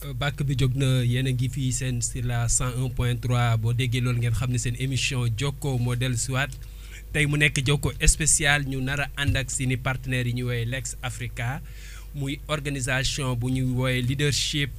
bàkk bi jóg na yéen a ngi fii seen sur la 101.3 boo déggee loolu ngeen xam ne seen émission Jokko moo dellu siwaat tey mu nekk Jokko spécial ñu nar a ànd ak seeni partenaires yi ñu woowee Lex Africa muy organisation bu ñu woowee leadership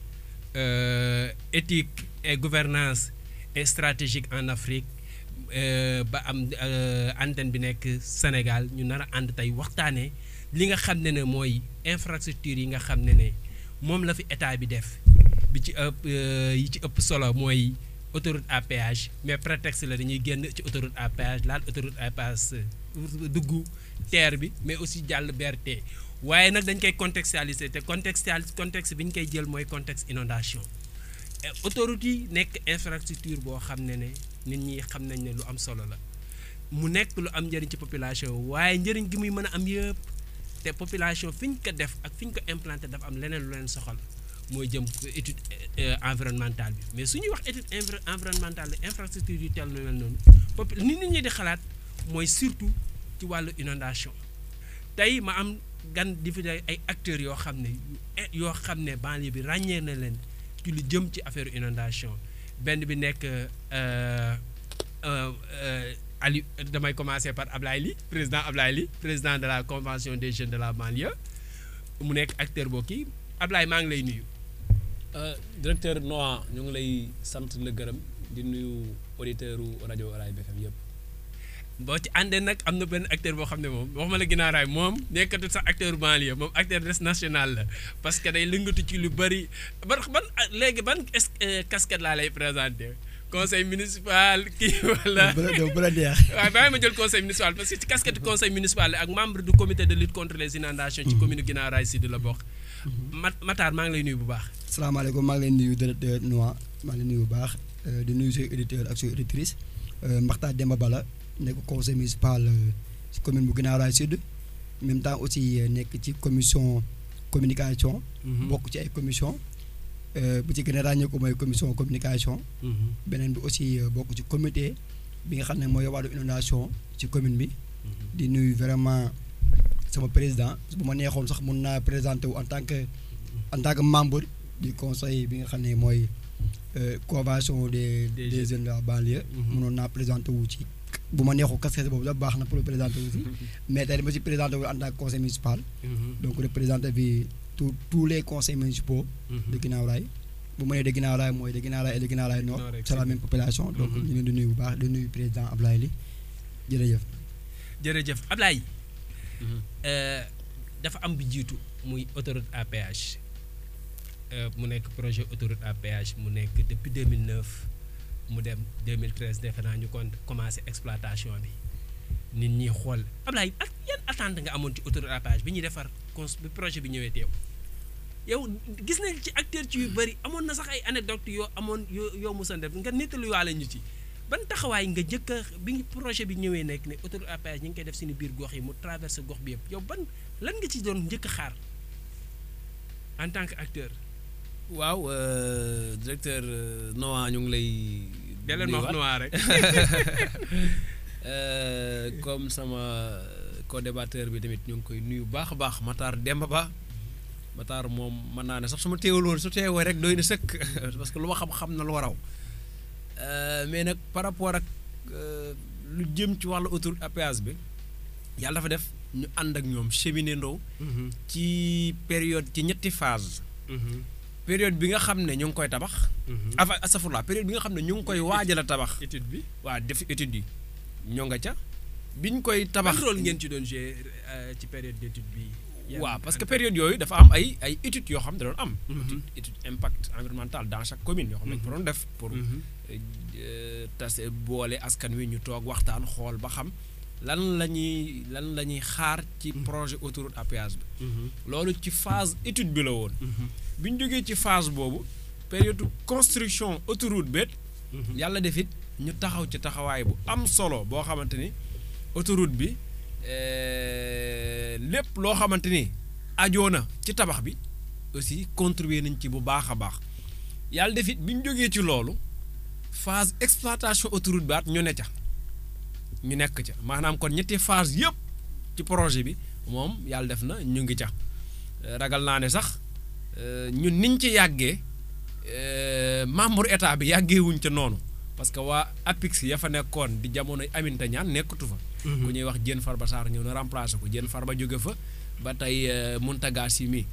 éthique et gouvernance et stratégique en Afrique ba am antenne bi nekk Sénégal ñu nar a ànd tey waxtaanee li nga xam ne ne mooy infrastructure yi nga xam ne ne moom la fi état bi def bi ci ëpp yi ci ëpp solo mooy autoroute à péage mais prétexte la dañuy génn ci autoroute à péage laal autoroute à péage dugg terre bi mais aussi jàll BRT waaye nag dañ koy contextualiser te contextual contexte bi ñu koy jël mooy contexte inondation autoroute yi nekk infrastructure boo xam ne ne nit ñi xam nañ ne lu am solo la mu nekk lu am njëriñ ci population waaye njëriñ gi muy mën a am yëpp te population fi ñu ko def ak fi ñu ko implanté dafa am leneen lu leen soxal mooy jëm étude environnementale bi mais su ñuy wax étude environnementale infrastructure yu tel mel noonu pop ni nit ñi di xalaat mooy surtout ci wàllu inondation tey ma am gan di fi ay acteurs yoo xam ne yoo xam ne banlieue bi ràññee na leen ci lu jëm ci affaire inondation benn bi nekk Ali damay commencer par Ablaye Ly président Ablaye Ly président de la convention des jeunes de la banlieue mu nekk acteur boo kii Ablaye maa ngi lay nuyu. directeur Noa ñu ngi lay sant la gërëm di nuyu auditeur u rajo Raay BFM yëpp. boo ci àndee nag am na benn acteur boo xam ne moom waxuma la ginnaaw raay moom nekkatul sax acteur banlieue moom acteur des national la parce que day lëngatu ci lu bëri ban ban léegi ban casquette laa lay présenter. conseil municipal kii wala. bu la neex. waaw bàyyi ma jël conseil municipal parce que ci casquette conseil municipal ak membre du comité de lutte contre les inondations. ci commune Guinaw Rail Sud la bokk. Mat Matar maa ngi lay nuyu bu baax. salaamaaleykum maa ngi leen nuyu directeur Noa maa ngi leen nuyu bu baax di nuyu say auditeurs ak say auditrices Makhtar Demba Bala nekk conseil municipal ci commune bu Guinaw Rail Sud même temps aussi nekk ci commission communication. bokk ci ay commission bu ci gën a ràññee ko mooy commission communication. beneen bi aussi bokk ci comité bi nga xam ne mooy wàllu inondation ci commune bi. di nuyu vraiment sama président bu ma neexoon sax mun naa présenter wu en tant que en tant que membre du conseil bi nga xam ne mooy convention des des jeunes de la banlieue. mënoon naa présenter wu ci bu ma neexoo casquette boobu la baax na pour présenter wu si. mais tey dama si présenter wu en tant que conseil municipal. donc représenté bi. tous tous les conseils municipaux. de Guinaw Rail bu ma nee de Guinaw Rail mooy de Guinaw Rail et de Guinaw Rail Nord. c'est la même population. donc ñu ngi di nuyu bu baax di nuyu président Ablaye Ly jërëjëf. jërëjëf Ablaye. dafa am bi jiitu muy autoroute à péage mu nekk projet autoroute à péage mu nekk depuis 2009 mu dem 2013 defe naa ñu kon commencé exploitation bi nit ñi xool Ablaye ak yan attente nga amoon ci autoroute à péage bi ñuy defar. cons bi projet bi ñëwee teew yow gis nañ ci acteur ci yu bëri amoon na sax ay anecdote yoo amoon yoo yoo musan def nga nettaluwaale ñu ci ban taxawaay nga njëkk a bi projet bi ñëwee nekk ne autoroute à péage ñu ngi koy def suñu biir gox yi mu traversé gox bi yëpp yow ban lan nga ci doon njëkk a xaar en tant que acteur. waaw directeur Noa ñu ngi lay. deleen ma wax Noa rek. comme sama. co-débatteur bi tamit ñu ngi koy nuyu baax a baax Matar Demba Ba Matar moom mën naa ne sax su ma teewaloon su teewee rek doy na sëkk parce que lu ma xam-xam na lu waraw mais nag par rapport ak lu jëm ci wàllu autoroute à péage bi yàlla dafa def ñu ànd ak ñoom cheminer ndoo ci période ci ñetti phase période bi nga xam ne ñu ngi koy tabax avant asafurla période bi nga xam ne ñu ngi koy waajal a tabax étude bi waa def étude yi ñoo nga ca biñ koy tabax ban rôle ngeen ci doon jouer ci période d'étude bi. waaw parce que période yooyu dafa am ay ay études yoo xam ne da doon am. étude impact environnemental dans chaque commune yoo xam ne dañu ko doon def. pour tase boole askan wi ñu toog waxtaan xool ba xam lan la ñuy lan la ñuy xaar ci projet autoroute à péage bi. loolu ci phase étude bi la woon. bi ñu jógee ci phase boobu période construction autoroute beet. yàlla def it ñu taxaw ci taxawaay bu am solo boo xamante ni. autoroute bi lépp loo xamante ni ajoo na ci tabax bi aussi contribuer nañ ci bu baax a baax yàlla def it bi ñu jógee ci loolu phase exploitation autoroute bi at ñu ne ca ñu nekk ca maanaam kon ñetti phase yëpp ci projet bi moom yàlla def na ñu ngi ca ragal naa ne sax euh, ñun niñ ci yàggee euh, membre état bi yàggee wuñ ca noonu parce que waa APIX ya fa nekkoon di jamono Aminata Ñaan nekkatu fa. ku ñuy wax Diène Farba Sarr ñëw na remplacer ko Diène Farba jóge fa ba tey euh, Mountaga Sy mi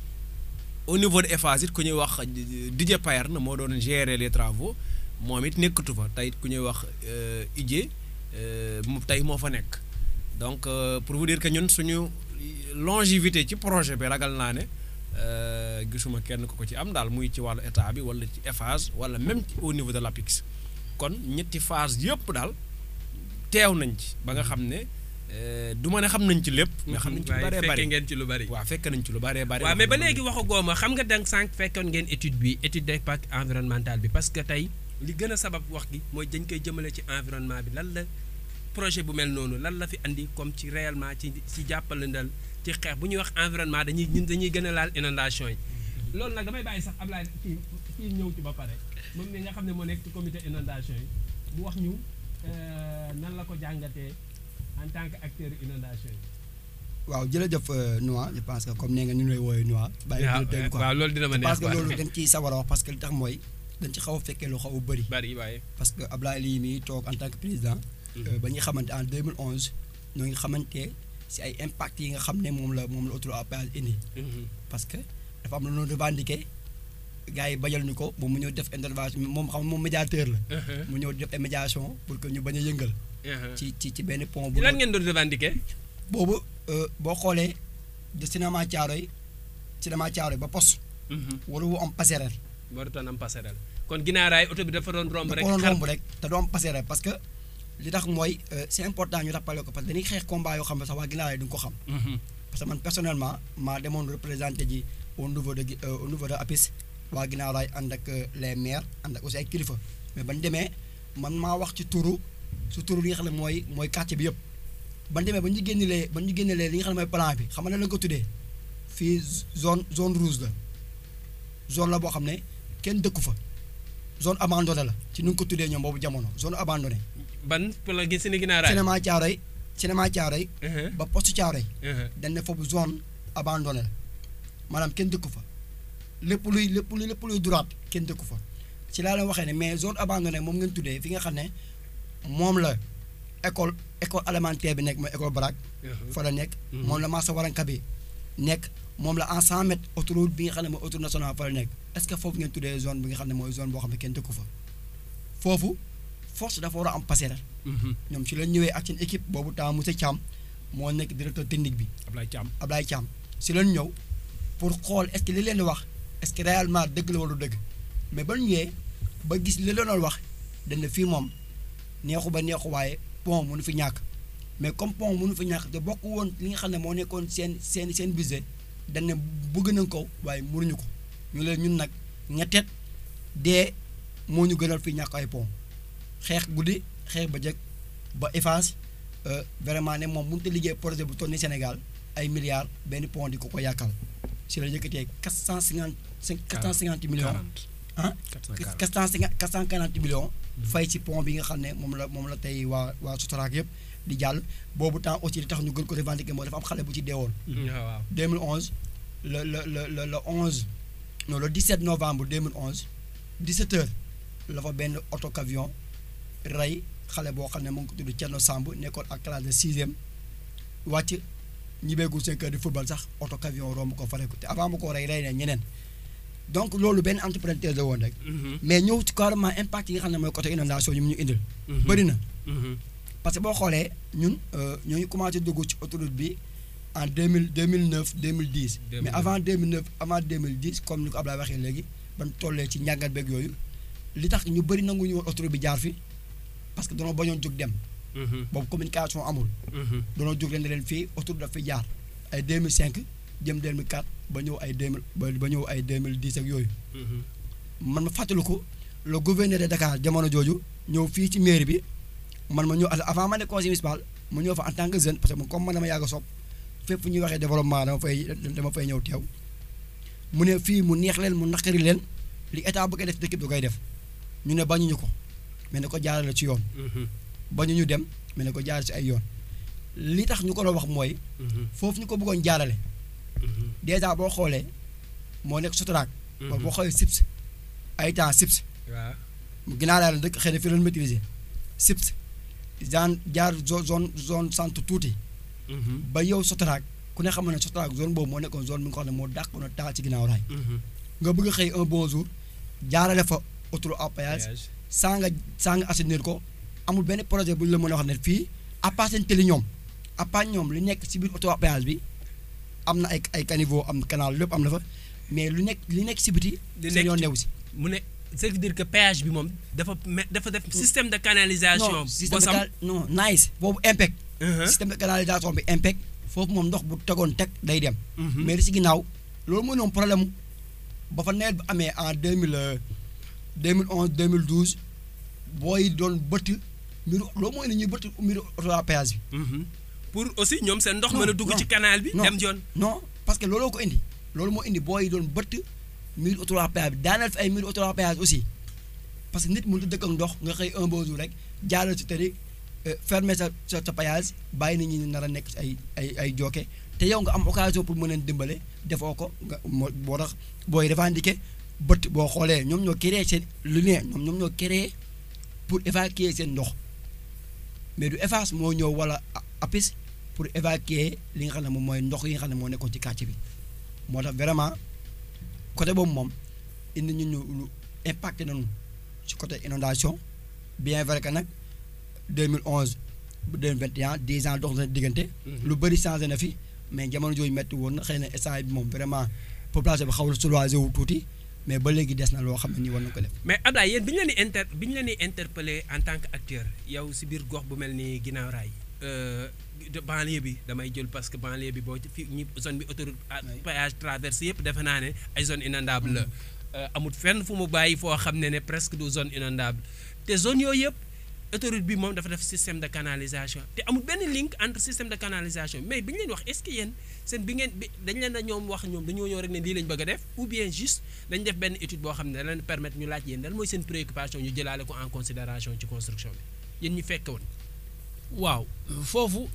au niveau de Eiffage it ku ñuy wax Didier Payer na moo doon gérer les travaux moom it nekkatu fa tey it ku ñuy wax euh, Idjé euh, mu tey moo fa nekk donc euh, pour vous dire que ñun suñu longévité ci projet bi ragal naa ne euh, gisuma kenn ku ko ci am daal muy ci wàllu état bi wala ci Eiffage wala même ci au niveau de l'APIX kon ñetti phase yëpp daal teew nañ ci ba nga xam ne euh, du ma ne xam nañ ci lépp. mais xam nañ ci lu waaye bëree fekke bëri ngeen ci lu bari. waaw fekk nañ ci lu bëree bëri. waaw mais ba léegi waxu gooma xam nga dang sànq fekkoon ngeen étude bi étude d'impact environnemental bi parce que tey li gën a sabab wax gi mooy dañ koy jëmale ci environnement bi lan la projet bu mel noonu lan la fi andi comme ci réellement ci ci jàppalandal ci xeex bu ñuy wax environnement dañuy ñun dañuy gën a laal inondation yi loolu nag damay bàyyi sax Ablaye kii kii ñëw ci ba pare moom mi nga xam ne moo nekk ci comité inondation yi mu wax ñu euh, nan la ko jàngatee en tant que acteur inondation yi. waaw jërëjëf euh, Noa je pense que comme nee nga ñu lay woowee Noa. bàyyi waaw ko dégg quoi waaw loolu dina ma neex parce que quoi. loolu dañ ciy sawar a wax parce que li tax mooy dañ ci xaw a fekkee lu xaw a bëri. bari waaye. parce que Ablaye lii mii toog en tant que président. euh, ba ñuy xamante en 2011 ñoo ngi xamante si ay impact yi nga xam ne moom la moom la autoroute à péage indi. parce que dafa am lu ñu revendiqué gars yi bajal ñu ko moom mu ñëw def intervention moom xam moom médiateur la. mu ñëw def ay médiation pour que ñu bañ a yëngal. ci ci ci benn pont bu. lan ngeen doon revendiquer. boobu euh, boo xoolee de cinéma Thiaroye cinéma Thiaroye ba poste. waru wu am passerelle. warutoon am passerelle kon ginnaaraay oto bi dafa doon romb da rek ko doon xar romb rek te doo am passerelle parce que li tax mooy euh, c'est important ñu rappelé ko parce que dañuy xeex combat yoo xam ne sax waa ginnaaw yi duñ ko xam. parce que man personnellement maa demoon représenté ji au niveau de gi- euh, au niveau de APIX waa ginnaaw laay ànd ak euh, les maires ànd ak aussi ay kilifa mais bañ demee man maa wax ci turu su turu li nga xam ne mooy mooy quartier bi yëpp bañ demee ba ñu génnelee ba ñu génnelee li nga xam ne mooy plan bi xam nga ne la ko tuddee fii zone zone rouge la zone la boo xam ne kenn dëkku fa zone abandonnée la ci nu nga ko tuddee ñoom boobu jamono zone abandonnée ban pour la gis ni ginnaaraay. cinéma Thiaroye cinéma Thiaroye Uh-huh, ba poste Thiaroye uh-huh. dañ ne foofu zone abandonnée la maanaam kenn dëkku fa lépp luy lépp luy lépp luy droite kenn dëkku fa ci laa leen waxee ne mais zone abandonnée moom ngeen tuddee fi nga xam ne moom la école école élémentaire bi nekk mooy école Baraak Uh-huh. fa la nekk Mhm. moom la Massa Waranka bi nekk moom la en 100 mètres autoroute bi nga xam ne mooy autoroute nationale fa la nekk est-ce que foofu ngeen tuddee zone bi nga xam ne mooy zone boo xam ne kenn dëkku fa foofu force dafa war a am passerelle Mhm. ñoom ci la ñëwee ak seen équipe boobu temps monsieur Thiam moo nekk directeur technique bi Ablaye Thiam Ablaye Thiam si lañ ñëw pour xool est-ce que li leen di wax est-ce que réellement dëgg la wala du dëgg mais ba ñu ñëwee ba gis li leen doon wax dañ ne fii moom neexu ba neexu waaye pont mënu fi ñàkk mais comme pont mënu fi ñàkk te bokk woon li nga xam ne moo nekkoon seen seen seen budget dañ ne bëgg nañ ko waaye mënuñu ko ñu leen ñun nag ñetteet dee moo ñu gënal fi ñàkk ay pont xeex guddi xeex ba jëkk ba Eiffage euh, vraiment ne moom mënut a liggéey projet bu toll ni Sénégal ay milliards benn pont di ko ko yàkkal si la yëkkatee quatre cent cinquante cinq quatre cent cinquante millions 40 ah 440 quatre cent cinquante quatre cent quarante millions fay ci pont bi nga xam ne moom la moom la tey waa waa Sotrac yëpp di jàll boobu temps aussi li tax ñu gën ko revendiquer mooy dafa am xale bu ci deewoon waaw waaw. 2011 le le le le le 11 non le 17 novembre 2011 17 heures la fa benn auto camion rey xale boo xam ne mu ngi ko tudd Thierno Samb nekkoon ak classe de sixième wàcc ñibbeegul seen kër di football sax auto camion romb ko fare ko te avant mu ko rey rey na ñeneen donc loolu benn entrepreneur la woon rek Mhm. mais ñëw ci carrément impact yi nga xam ne mooy côté inondation yi mu ñu indil. Mhm. bëri na Mhm. parce que boo xoolee ñun euh, ñoo ngi commencé dugg ci autoroute bi en deux mille deux mille neuf deux mille dix. mais 2009. avant deux mille neuf avant deux mille dix comme ni ko Abdoulaye waxee léegi ban tollee ci njàngat beeg yooyu li tax ñu bëri nanguñu woon autoroute bi jaar fi parce que danoo bañoon jóg dem Mhm. boobu communication amul Mhm. danoo jóg leen ne leen fii autoroute daf fi jaar ay 2005 jëm 2004 ba ñëw ay 2000 ba ba ñëw ay 2010 ak yooyu. Mhm. man ma fàttaliku le gouverneur de Dakar jamono jooju ñëw fii ci mairie bi man ma ñëw avant ma ne conseil municipal mu ñëw fa en tant que jeune parce que man comme man dama yàgg a sopp fépp fu ñuy waxee développement dama fay dama fay ñëw teew mu ne fii mu neex leen mu naqari leen li état bu koy def dëkk bi da koy def ñu ne bañuñu ko mais ne ko jaarale ci yoon Mhm. bañuñu dem mais ne ko jaarale ci ay yoon li tax ñu ko doon wax mooy Mhm. foofu ñu ko bëggoon jaarale Mhm. dèjà boo xoolee moo nekk Sotrac ba boo xoolee SIPS ay temps SIPS waaw ginnaaw daal dëkk xëy na fi doon maîtriser SIPS genre jaar zo- zone zone centre tuuti ba yow Sotrac ku ne xam na ne Sotrac zone boobu moo nekkoon zone bi nga xam ne moo dàqoon a taal ci ginnaaw raay nga bëgg a xëy un bon jour jaarale fa autoroute à péage saa nga saa nga assainir ko amul benn projet bu ñu la mën a wax ne fii à part seen tëli ñoom à part ñoom lu nekk ci biir autoroute à péage bi am na ay ay caniveau am na canal lépp am na fa mais lu nekk li nekk ci biti Li seen nekk yoon ci- newu si mu ne ça veut dire que péage bi moom dafa me- dafa def système de canalisation non système de bosam canal non nice boobu impact Uh-huh. système de canalisation bi impact foofu moom ndox bu tegoon teg day dem Mhm. mais li si ginnaaw loolu mooy noonu problème mu ba fa nawet bi amee en deux mille deux mille onze deux mille douze booy doon bëtt mbiru loolu mooy ne ñuy bëtt mbiru autoroute à péage bi Mhm. pour aussi ñoom seen ndox Non, mën a dugg non, ci canal bi non. dem yoon non parce que looloo ko indi loolu moo indi booy doon bëtt mbiru autoroute à péage bi daaneel fi ay mbiru autoroute à péage aussi parce que nit mënut a dëkk ak ndox nga xëy un beau jour rek jaaral si tëri fermer sa sa sa péage bàyyi nit ñi ñu nar a nekk ci ay ay ay jooke te yow nga am occasion pour mën leen dimbale defoo ko nga moo boo tax booy revendiquer bët boo xoolee ñoom ñoo créé seen lu ne ñoom ñoom ñoo créé pour évacuer seen ndox mais du EFAS moo ñëw wala a- APIX pour évacuer li nga xam ne moom mooy ndox yi nga xam ne moo nekkoon ci quartier bi moo tax vraiment côté boobu moom indi ñu ñu lu impacté nañu ci côté inondation bien vrai que nag 2011 ba 2021 10 ans dox na diggante. lu bëri changé na fi mais jamono jooju métti woon na xëy na instant bi moom vraiment population bi xaw na soulagé wu tuuti mais ba léegi des na loo xam ne nii war na ko def. mais Abdoulaye yéen bi ñu leen di inter bi ñu leen di interpellé en tant que acteur yow si biir gox bu mel ni ginnaaw raay euh, de banlieue bi damay jël parce que banlieue bi boo ci fi ñi zone bi autoroute à Oui. péage traversé yëpp defe naa ne ay zone inondable la Euh, amul fenn fu mu bàyyi foo xam ne ne presque du zone inondable te zone yooyu yëpp autoroute bi moom dafa def système de canalisation te amul benn link entre système de canalisation mais bi ñu leen wax est-ce que yéen seen bi ngeen bi dañ leen a ñoom wax ñoom dañoo ñëw rek ne lii lañ bëgg a def ou bien juste dañ def benn étude boo xam ne da leen permettre ñu laaj yéen lan mooy seen préoccupation ñu jëlaale ko en considération ci construction bi yéen ñu fekk woon waaw foofu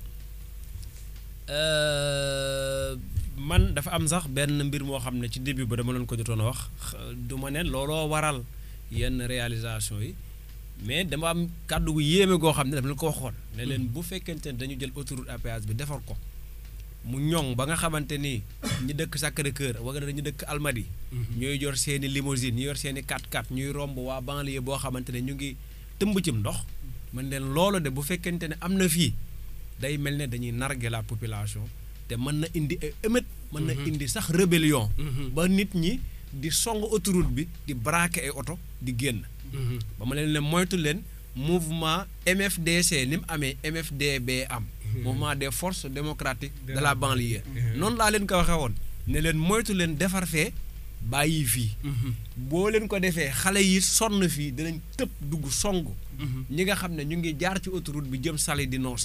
euh, man dafa am sax benn mbir moo xam ne ci début ba dama leen ko jotoon a wax xa- du ma ne looloo waral yenn réalisation yi mais dama am kàddu gu yéeme goo xam ne dama leen ko waxoon ne leen bu fekkente ne dañu jël autoroute à péage bi defar ko mu ñoŋ ba nga xamante ni ñi dëkk Sacré-Cœur wala ñu dëkk Almadies ñooy yor seeni limousine ñu yor seeni 4x4 ñuy romb waa banlieue boo xamante ne ñu ngi tëmb cim ndox man leen loolu de bu fekkente ne am na fii day mel ne dañuy narguer la population te mën na indi ay émeute mën na indi sax rébellion ba nit ñi di song autoroute bi di braquer ay oto di génn ba ma leen ne moytu leen mouvement MFDC ni mu amee MFDB am mouvement des forces démocratiques de la banlieue noonu laa leen ko waxee woon ne leen moytu leen defar fee bàyyi fii boo leen ko defee xale yi sonn fii dinañ tëb dugg song ñi nga xam ne ñu ngi jaar ci autoroute bi jëm sali di noosi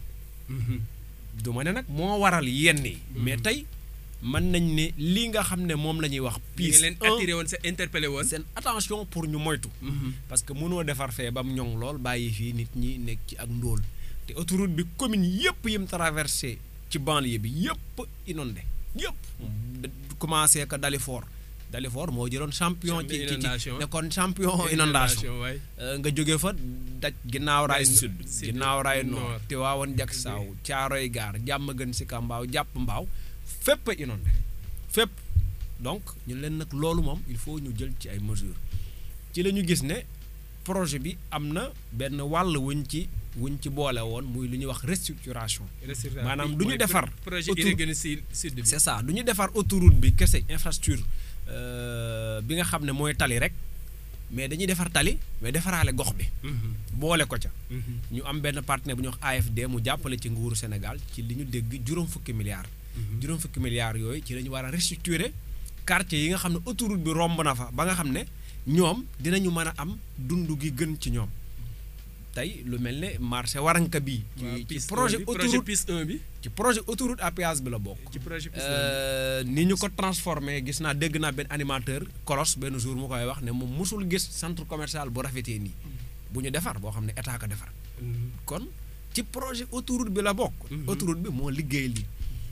du ma ne nag moo waral yenn yi mais tey mën nañ ne lii nga xam ne moom la ñuy wax bii piis leen attiré woon sa interpellé woon seen attention pour ñu moytu parce que mënoo defar fee ba mu ñoŋ lool bàyyi fii nit ñi nekk ci ak ndóol te autoroute bi commune yëpp yim traversé ci banlieue bi yëpp inondé yëpp commencé ko Dalifort Dalifort moo jëloon champion ci ci ci inondation. nekkoon champion inondation waay Euh, nga jóge fa daj ginnaaw raay Raay sud sud, ginnaaw raay nord. nord Tiwaawan jak saaw caaroy gaar jàmm gën si kambaaw jàpp mbaaw fépp a inondé fépp donc ñu leen nag loolu moom il faut ñu jël ci ay mesures ci la ñu gis ne projet bi am na benn wàll wuñ ci wuñ ci boole woon muy lu ñuy wax restructuration maanaam du ñu Mooy defar projet autour- irrigué si sud bi c'est ça du ñu defar autoroute bi kese infrastructure euh, bi nga xam ne mooy tali rek mais dañuy defar tali mais defaraale gox bi boole ko ca ñu am benn partenaire bu ñuy wax AFD mu jàppale ci nguuru Sénégal ci li ñu dégg juróom fukki milliards juróom fukki milliards yooyu ci la ñu war a restructurer quartier yi nga xam ne autoroute bi romb na fa ba nga xam ne ñoom dinañu mën a am dund gi gën ci ñoom tey lu mel ne marché waranka bi ci ci projet projet autoroute piste 1 bi ci projet autoroute à péage bi la bokk ci projet piste 1 Euh, ni ñu ko transformé gis naa dégg naa benn animateur kolos benn jour mu koy wax ne moom musul gis centre commercial bu rafetee nii bu ñu defar boo xam ne état ko defar kon ci projet autoroute bi la bokk Mhm. autoroute bi moo liggéey lii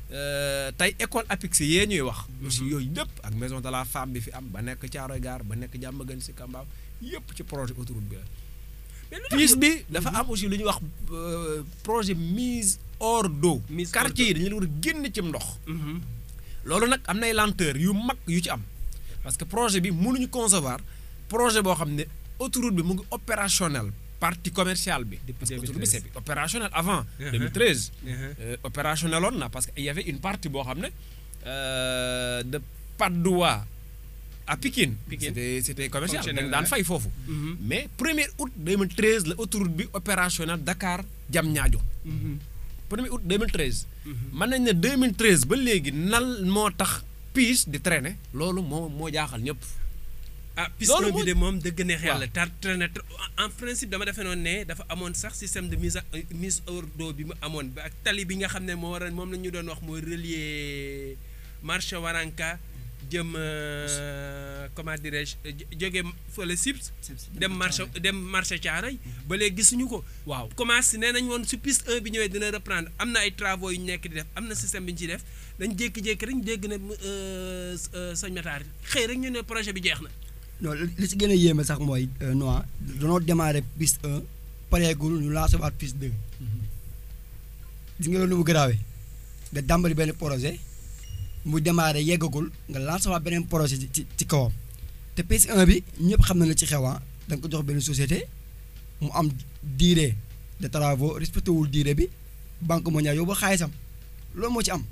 euh, tey école APIX yee ñuy wax. aussi yooyu yëpp ak maison de la femme bi fi am ba nekk Thiaroye Gare ba nekk Diamaguène Sicap Mbao yëpp ci projet autoroute bi la. mais lu tax piis bi dafa am aussi lu ñuy wax euh, projet mise hors d'eau. Mise hors quartier yi dañu leen war a génn cim ndox. Mhm. loolu nag am nay lenteur yu mag yu ci am parce que projet bi mënuñu concevoir projet boo xam ne autoroute bi mu ngi opérationnel partie commerciale bi. Depuis parce que autoroute bi 2013. c'est opérationnel avant. Uh-huh. 2013. Mhm. Euh, opérationnel woon na parce que il y avait une partie boo xam ne euh, de Patte d'Oie à Pikine. Pikine. c'était c'était commercial dañ Fonctionnel, daan ouais. fay foofu. Mhm. mais 1er août 2013 la autoroute bi opérationnel Dakar Diamniadio. Mhm. 1er août 2013. Mhm. mën nañ ne 2013 ba léegi nal moo tax piis di traîner loolu moo moo jaaxal ñëpp. ah piste Loolu un bi moo- de moom dëgg neex yàlla waaw. tar traîner en principe dama defe noonu ne dafa amoon sax système de mise à mise hors d'eau bi mu amoon ba ak tali bi nga xam ne moo war a moom la ñu doon wax mooy relier marché Waranka jëm euh, comment dirais-je jóge fële Sips dem marché dem marché Thiaroye ba léegi gisuñu ko waaw commencé nee nañ woon su piste 1 bi ñëwee dina reprendre am na ay travaux yu ñu nekk di def am na système bi ñu ciy def dañ jékki-jékki rek ñu dégg ne euh, euh, sëñ Matar xëy rek ñu ne projet bi jeex na non li li si gën a yéeme sax mooy Noa danoo démarré piste 1 pareegul ñu lancé waat piste 2 gis nga loolu nu mu garaawee nga dàmbali benn projet mu démarré yeggagul nga lancé waat beneen projet ci ci ci kawam te piste 1 bi ñëpp xam na la ci xewaa da nga ko jox benn société mu am durée de travaux respecté wul durée bi banque mondiale yow ba xaalisam loolu moo ci am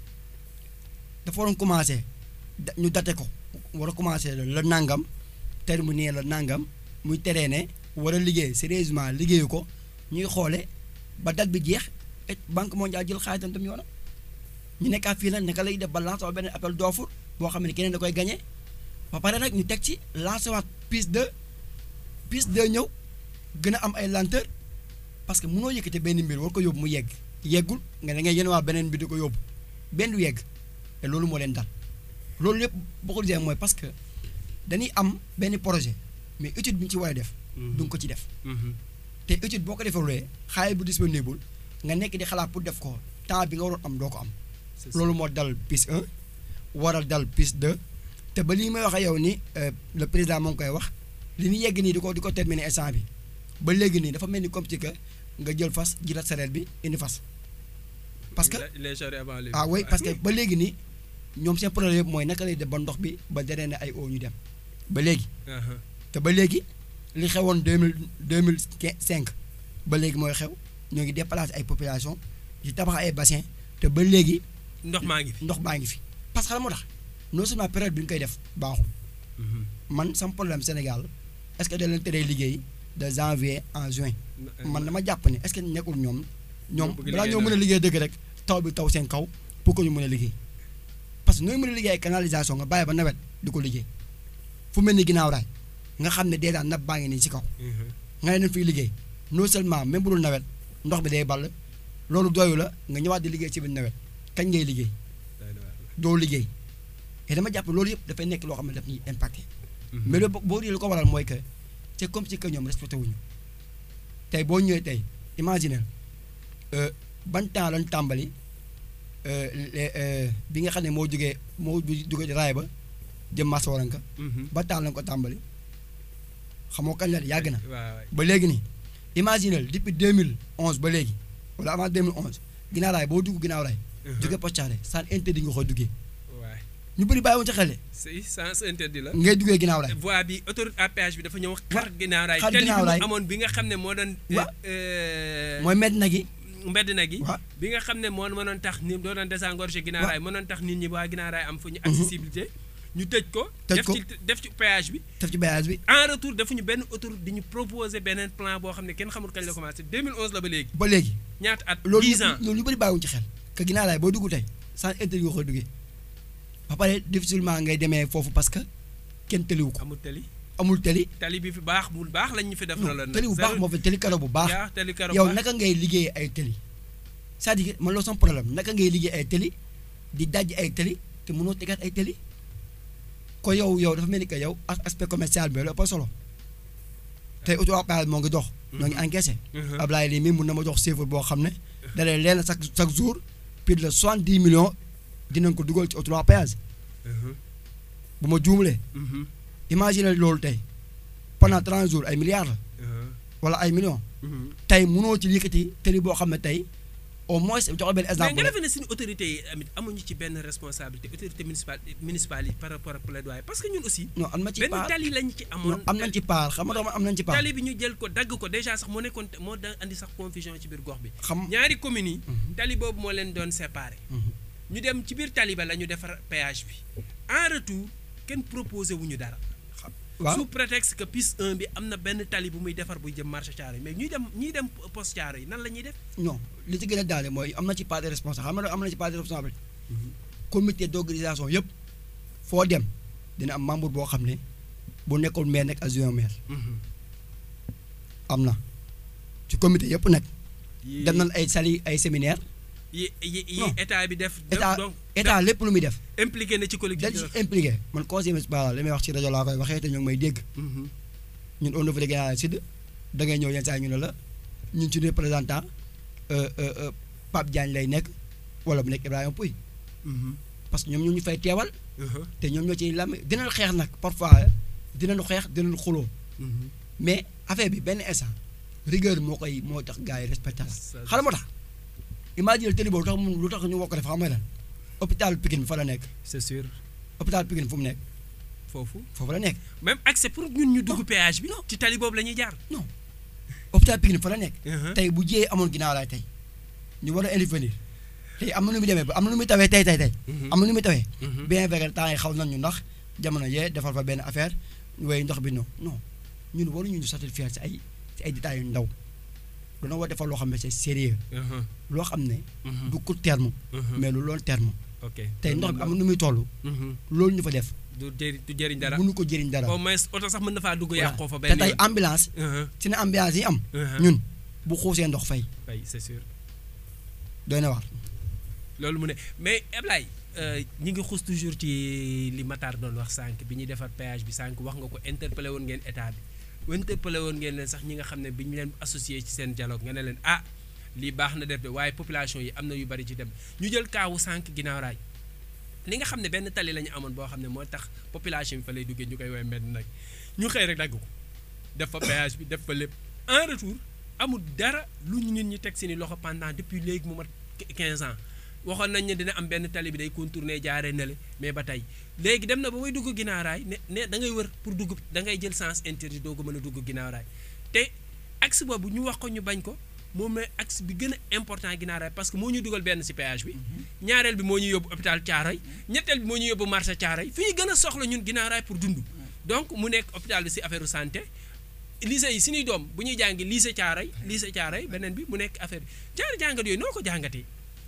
dafa waroon commencé da ñu date ko war a commencé la nangam terminé la nangam muy teree ne war a liggéey sérieusement liggéeyu ko ñuy xoole ba date bi jeex et banque mondiale jël xaalisam tam yoonam ñu nekkaat fii nag naka lay def ba lancer waat beneen appel d'offre boo xam ne keneen da koy gagné ba pare nag ñu teg ci lancer waat piste 2 piste 2 ñëw gën a am ay lenteur parce que mënoo yëkkate benn mbir war ko yóbbu mu yegg yeggul nga ne ngay yéen waa beneen mbir di ko yóbbu benn du yegg te loolu moo leen dal loolu lépp boo ko gisee mooy parce que dañuy am benn projet mais étude bi ñu ci war a def. du nga ko ci def. te étude boo ko defalee xaalis bu disponible nga nekk di xalaat pour def ko temps bi nga waroon am doo ko am. loolu moo dal piste 1 waral dal piste 2 te ba lii may wax ak yow ni le président moo ngi koy wax li ñu yegg nii di ko di ko terminer instant bi ba léegi nii dafa mel ni comme ci que nga jël fas jiital sareet bi indi fas. parce que les charrues avant les ah oui parce que ba léegi nii ñoom seen problème yëpp mooy naka lay def ba ndox bi ba drainer ay eau ñu dem ba léegi. te ba léegi li xewoon deux mille deux mille cinq ba léegi mooy xew ñoo ngi déplacer ay population di tabax ay bassin te ba léegi. ndox maa ngi fi ndox maa ngi fi parce que xam moo tax non seulement période bi ñu koy def baaxul. man sama problème Sénégal est-ce que da leen teree liggéey de janvier en juin. man dama jàpp ne est-ce que nekkul ñoom. ñoom balaa ñoo mën a liggéey dëgg rek taw bi taw seen kaw pour que ñu mën a liggéey. parce que nooy mën a liggéey ay canalisation nga bàyyi ba nawet di ko liggéey fu mel ni ginnaaw raay nga xam ne déjà napp baa ngi nii ci kaw. nga ne fiy liggéey non seulement même bu dul nawet ndox bi day ball loolu doyu la nga ñëwaat di liggéey ci biir nawet kañ ngay liggéey. doo liggéey et dama jàpp loolu yëpp dafay nekk loo xam ne daf ñuy impacté. mais loolu boo lu ko waral mooy que c'est comme si que ñoom respecté wuñu tey boo ñëwee tey imaginer ban temps lañ tàmbali bi nga xam ne moo jógee moo jógee raay ba jëm Massa Waranka. ba temps lañ ko tàmbali xamoo kañ la yàgg na. ba léegi nii imaginer depuis 2011 ba léegi wala avant 2011 ginnaaw raay boo dugg ginnaaw raay. jóge Potiaré sans interdit nga koy duggee. waay ñu bëri bàyyiwoon ca xel. si sans interdit la. ngay duggee ginnaaw raay. voie bi autoroute à péage bi dafa ñëw. xar ginnaaw raay xar tali ginnaaw bi raay mu amoon bi nga xam ne moo doon. wa mooy medd na gi. mbedd na gi. waaw bi nga xam ne moo mënoon tax ni doo doon désengorger ginnaaw raay mënoon tax nit ñi waa ginnaaw raay am fu ñu accessibilité. ñu tëj ko. tëj def ko ci def ci péage bi. def ci bayage bi. en retour defuñu benn autoroute di ñu proposer beneen plan boo xam ne kenn xamul kañ la commencé 2011 la ba léegi. ba léegi. ñaata at loolu 10 ans loolu ñu bëri bàyyiwuñ ci xel. que ginnaaw raay boo dugg tey sans interdit nga koy duggee. ba pare difficilement ngay demee foofu parce que kenn tëliwu ko. amul tali. amul tëli. tali bi fi baax bu baax lañ ñu fi def. non tëli bu baax moo fi tëli karo bu baax. yaa tali karo yow baax. naka ngay liggéey ay tëli c'est-à-dire man loolu sama problème naka ngay liggéey ay tëli di daj ay tëli te mënoo tegaat ay tëli ko yow yow dafa mel ni que yow as- aspect commercial bi la ëpp solo tey auto appel moo ngi dox. ñoo ngi encaissé. Ablaye lii mii mun na ma jox chiffre boo xam ne. da lay leen chaque chaque jour plus de soixante dix millions dinañ ko dugal ci autoroute péage bu ma juumlee imagine loolu tey pendant 30 jours ay milliards la wala ay millions tey mënoo ci yëkkati tëli boo xam ne tey au moins joxe benn mais exemple nga rek defe ne suñu autorités yi amit amuñu ci benn responsabilité autorité municipale municipale yi par rapport ak plaidoyer parce que ñun aussi non am na ci benn part tali lañ ci amoon non am nañ ci part xam nga dama am nañ ci part tali bi ñu jël ko dagg ko déjà sax moo nekkoon moo da andi sax confusion ci biir gox bi xam ñaari communes yi Mhm. tali boobu moo leen doon séparé Mhm. ñu dem ci biir tali ba la ñu defar péage bi en retour kenn proposé wu ñu dara waaw sous prétexte que piste 1 bi am na benn tali bu muy defar buy jëm marché Thiaroye mais ñuy dem ñuy dem poste Thiaroye yi nan la ñuy def non li ci gën a daale mooy am na ci part de responsable xam nga am na ci part de responsabilité comité d'organisation yëpp foo dem dina am membre boo xam ne bu nekkul maire nekk adjoint maire am na ci comité yëpp nag yi dem nañ ay sali ay séminaire yi yi yi Non. état bi def état donc état lépp lu muy def impliqué na ci dañ collectivité ci impliqué man conseil municipal li may wax ci rajo laa koy waxee te ñu ngi may dégg Mhm. ñun au niveau de Guinaw Sud da ngay ñëw yenn saa yi ñu ne la ñun ci représentant euh, euh, euh, Pape Diagne lay nekk wala bu nekk Ibrahima Pouy Mhm. parce que ñoom ñu ñu fay teewal Mhm. te ñoom ñoo ciy lam dinañ xeex nag parfois dinañu xeex dinañu xuloo Mhm. mais affaire bi benn instant rigueur moo koy moo tax gars yi respecté la Ça- xala moo tax imagine tëli boobu lu tax mu lu tax ñu woo ko def xam nga lan hôpital Pikine fa la nekk c'est sûr hôpital Pikine fu mu nekk foofu foofu la nekk même accès pour ñun ñu dugg Non. péage bi Non. ci tali boobu la ñuy jaar non hôpital Pikine fa la nekk Mhm. tey bu jiyee amoon ginnaaw laay tey ñu war a intervenir tey am na nu muy demee ba am na nu muy tawee tey tey tey Mhm. am na nu muy tawee Mhm. bien vrai que temps yi xaw nañ ñu ndax jamono yee defal fa benn affaire ñu woy ndox bi non non ñun waruñu ñu satisfaire ci ay ci ay détails yu ndaw dañoo war defal loo xam ne c'est sérieux Mhm. loo xam ne Mhm. du court terme Mhm. mais lu long terme ok tey ndox bi am na nu muy toll Mhm. loolu ñu fa def du jëriñ du jëriñ dara mënu ko jëriñ dara au moins oto sax mën na faa dugg Voilà. yàqoo fa te benn tey yoon ambulance Mhm. ci ne ambulance yi am Mhm. ñun bu xuusee ndox fay oui c'est sûr doy na waar loolu mu ne mais Ablaye euh, ñi ngi xuus toujours ci li Matar doon wax sànq bi ñuy defar péage bi sànq wax nga ko interpellé woon ngeen état bi interpellé woon ngeen leen sax ñi nga xam ne bi ñu leen associé ci seen dialogue nga ne leen ah lii baax na def de waaye population yi am na yu bari ci dem ñu jël kaawu sànq ginnaaw raay li nga xam ne benn tali la ñu amoon boo xam ne moo tax population bi fa lay duggee ñu koy woowee mbedd nag ñu xëy rek dagg ko def fa péage bi def fa lépp en retour amul dara lu ñu nit ñi teg seeni loxo pendant depuis léegi mu mat 15 ans waxoon nañ ne dina am benn tali bi day contourner jaaree nele mais ba tey léegi dem na ba may dugg ginnaaw raay ne ne da ngay wër pour dugg da ngay jël sens interdit doo ko mën a dugg ginnaaw raay te axe boobu ñu wax ko ñu bañ ko moom mooy axe bi gën a important ginnaaw raay parce que moo ñu dugal benn ci péage bi ñaareel bi moo ñu yóbbu hôpital Thiaroye ñetteel bi moo ñu yóbbu marché Thiaroye fi ñu gën a soxla ñun ginnaaw raay pour dund donc mu nekk hôpital bi ci affaire santé lycée yi suñuy doom bu ñuy jàngi lycée Thiaroye lycée Thiaroye beneen bi mu nekk affaire bi jaari jàngat yooyu noo ko jàngatee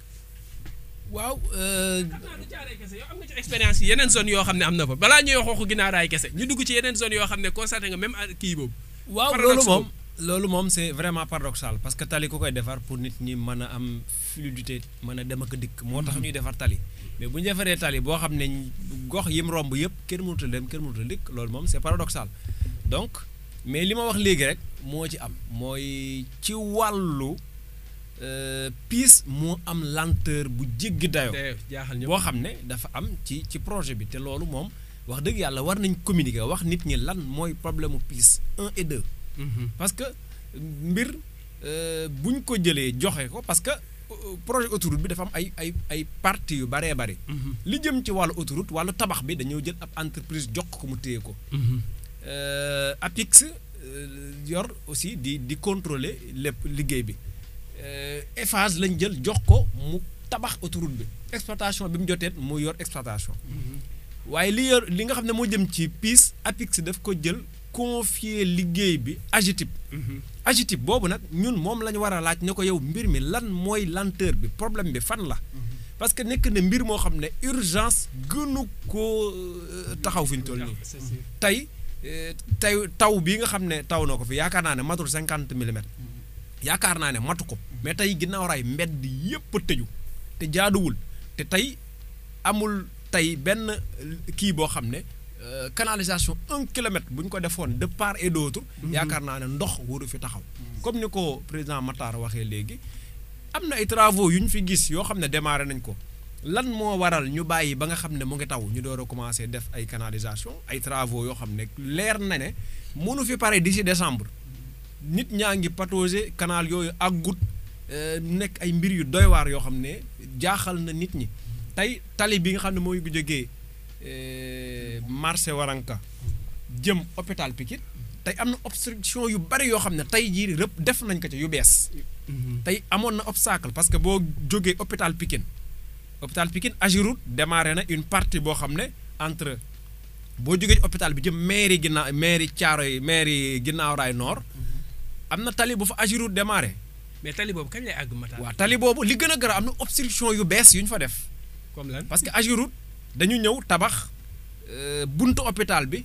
waaw xam naa du Thiaroye kese yow am nga ci expérience yi yeneen zone yoo xam ne am na fa balaa ñuy wax waxu ginnaaw raay kese ñu dugg ci yeneen zone yoo xam ne constaté nga même à kii boobu waaw Paradoxe loolu moom boobu. loolu moom c'est vraiment paradoxal parce que tali ku koy defar pour nit ñi mën a am fluidité mën a dem ak a dikk moo tax ñuy defar tali mais bu ñu defaree tali boo xam ne gox yim romb yëpp kenn mënut a dem kenn mënut a dikk loolu moom c'est paradoxal donc mais li ma wax léegi rek moo ci am mooy ci wàllu euh, piis moo am lenteur bu jéggi dayoo te jaaxal ñëpp boo xam ne dafa am ci ci projet bi te loolu moom wax dëgg yàlla war nañ communiquer wax nit ñi lan mooy problème mu piis un et deux Mhm. parce que mbir euh, buñ ko jëlee joxe ko parce que euh, projet autoroute bi dafa am ay ay ay parties yu baree bari Mhm. li jëm ci wàllu autoroute wàllu tabax bi dañoo jël ab entreprise jox ko mu téye ko Mhm. euh, APIX euh, yor aussi di di contrôler lépp liggéey bi euh, Eiffage lañ jël jox ko mu tabax autoroute bi exploitation bi mu jotee mu yor exploitation waaye li yor li nga xam ne moo jëm ci PIS APIX daf ko jël confier liggéey bi AGETIP Mhm. AGETIP boobu nag ñun moom la ñu war a laaj ne ko yow mbir mi lan mooy lenteur bi problème bi fan la parce que nekk na mbir moo xam ne urgence gënu koo euh, taxaw fi ñu toll nii C'est sûr. tey eh, tey taw bii nga xam ne taw na ko fi yaakaar naa ne matul cinquante millimètres yaakaar naa ne matu ko mais tey ginnaaw raay mbedd yépp a tëju te jaaduwul te tey amul tey benn eh, kii boo xam ne euh, canalisation un kilomètre bu ñu ko defoon de part et d'autre yaakaar naa ne ndox waru fi taxaw comme ni ko président Matar waxee léegi am na ay travaux yu ñu fi gis yoo xam ne démarré nañ ko lan moo waral ñu bàyyi ba nga xam ne mu ngi taw ñu door a commencé def ay canalisation ay travaux yoo xam ne leer na ne mënu fi pare d'ici décembre nit ñaa ngi patauger canal yooyu àggut euh, nekk ay mbir yu doy waar yoo xam ne jaaxal na nit ñi tey tali bi nga xam ne mooy bu jógee euh, marché Waranka jëm hôpital Pikine tey am na obstruction yu bari yoo xam ne tey jii rëpp def nañ ko ci yu bees tey amoon na obstacle parce que boo jógee hôpital Pikine hôpital Pikine Agiroute démarré na une partie boo xam ne entre boo jógee ci hôpital bi jëm mairie ginnaaw mairie Thiaroye mairie ginnaaw raay nord am na tali bu fa Agiroute démarré mais tali boobu kañ lay àgg Matar. waaw tali boobu li gën a gara am na obstruction yu bees yu ñu fa def comme lan. parce que Agiroute dañu ñëw tabax euh, buntu hôpital bi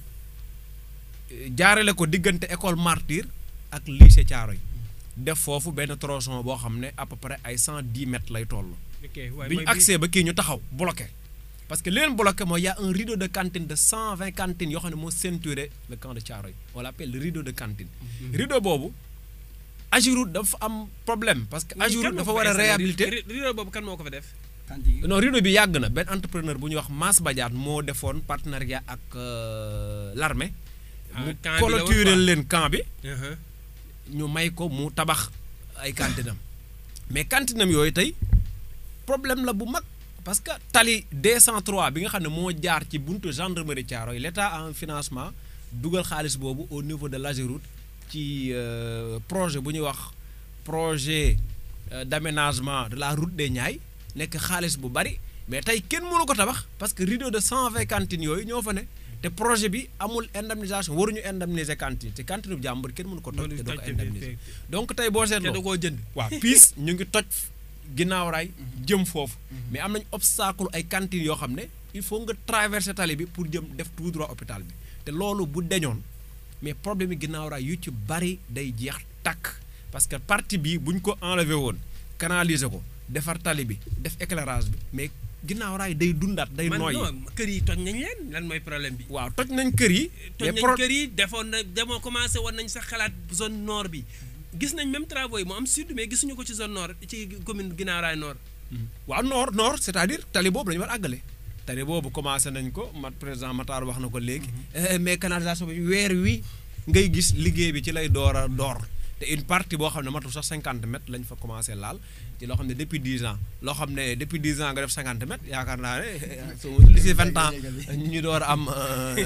euh, jaarale ko diggante école Martyr ak lycée Thiaroye def foofu benn tronçon boo xam ne à peu près ay cent dix mètres lay toll. ok waaye bi ñu mooy accès ba kii ñu taxaw bloqué parce que li leen bloqué mooy y' a un rideau de cantine de cent vingt cantines yoo xam ne moo ceinturé le camp de Thiaroye on l' appelle le rideau de cantine. rideau boobu Agiroute dafa am problème parce que Agiroute dafa war a réhabiliter rideau boobu kan moo ko fa def. non rideau bi yàgg na benn entrepreneur bu ñuy wax Mass Badiane moo defoon partenariat ak euh, l'armée Ah, mu camp bi la woon clôturer quoi. leen camp bi Uh-huh. ñu may ko mu tabax ay kantinam mais kantinam yooyu tey problème la bu mag parce que tali 203 bi nga xam ne moo jaar ci buntu gendarmerie Thiaroye l' état a un financement dugal xaalis boobu au niveau de l'Ageroute ci euh, projet bu ñuy wax projet euh, d' aménagement de la route des Niayes nekk xaalis bu bari mais tey kenn mënu ko tabax parce que rideau de 120 cantines yooyu ñoo fa ne te projet bi amul indemnisation waruñu indemniser cantine te cantine bu jàmbur kenn mënu ko toj te doo ko indemniser donc tey boo te da seetloo koo jënd. waaw piis ñu ngi toj ginnaaw raay jëm foofu mais am nañ obstacle ay cantines yoo xam ne il faut nga traverser tali bi pour jëm def tout droit hôpital bi te loolu bu deñoon mais problème yi ginnaaw raay yu ci bari day jeex takk parce que partie bi bu ñu ko enlever woon canaliser ko defar tali bi def éclairage bi mais ginnaaw raay day dundaat day man nooy non kër yi toj nañ leen lan mooy problème bi. waaw toj nañ kër yi toj mais nañ pro- kër yi defoon na demoo commencé woon nañ sax xalaat zone nord bi gis nañ même travaux yi mu am sud mais gisuñu ko ci zone nord ci commune Guinaw Rail nord. waaw nord nord c'est-à-dire tali boobu dañu war a àggale tali boobu commencé nañ ko mat président Matar wax na ko léegi Eh, mais canalisation bi weer wi ngay gis liggéey bi ci lay door a door te une partie boo xam ne matul sax cinquante mètres lañ fa commencé laal ci loo xam ne depuis dix ans loo xam ne depuis dix ans nga def cinquante mètres yaakaar naa ne su li si vingt ans ñu door a am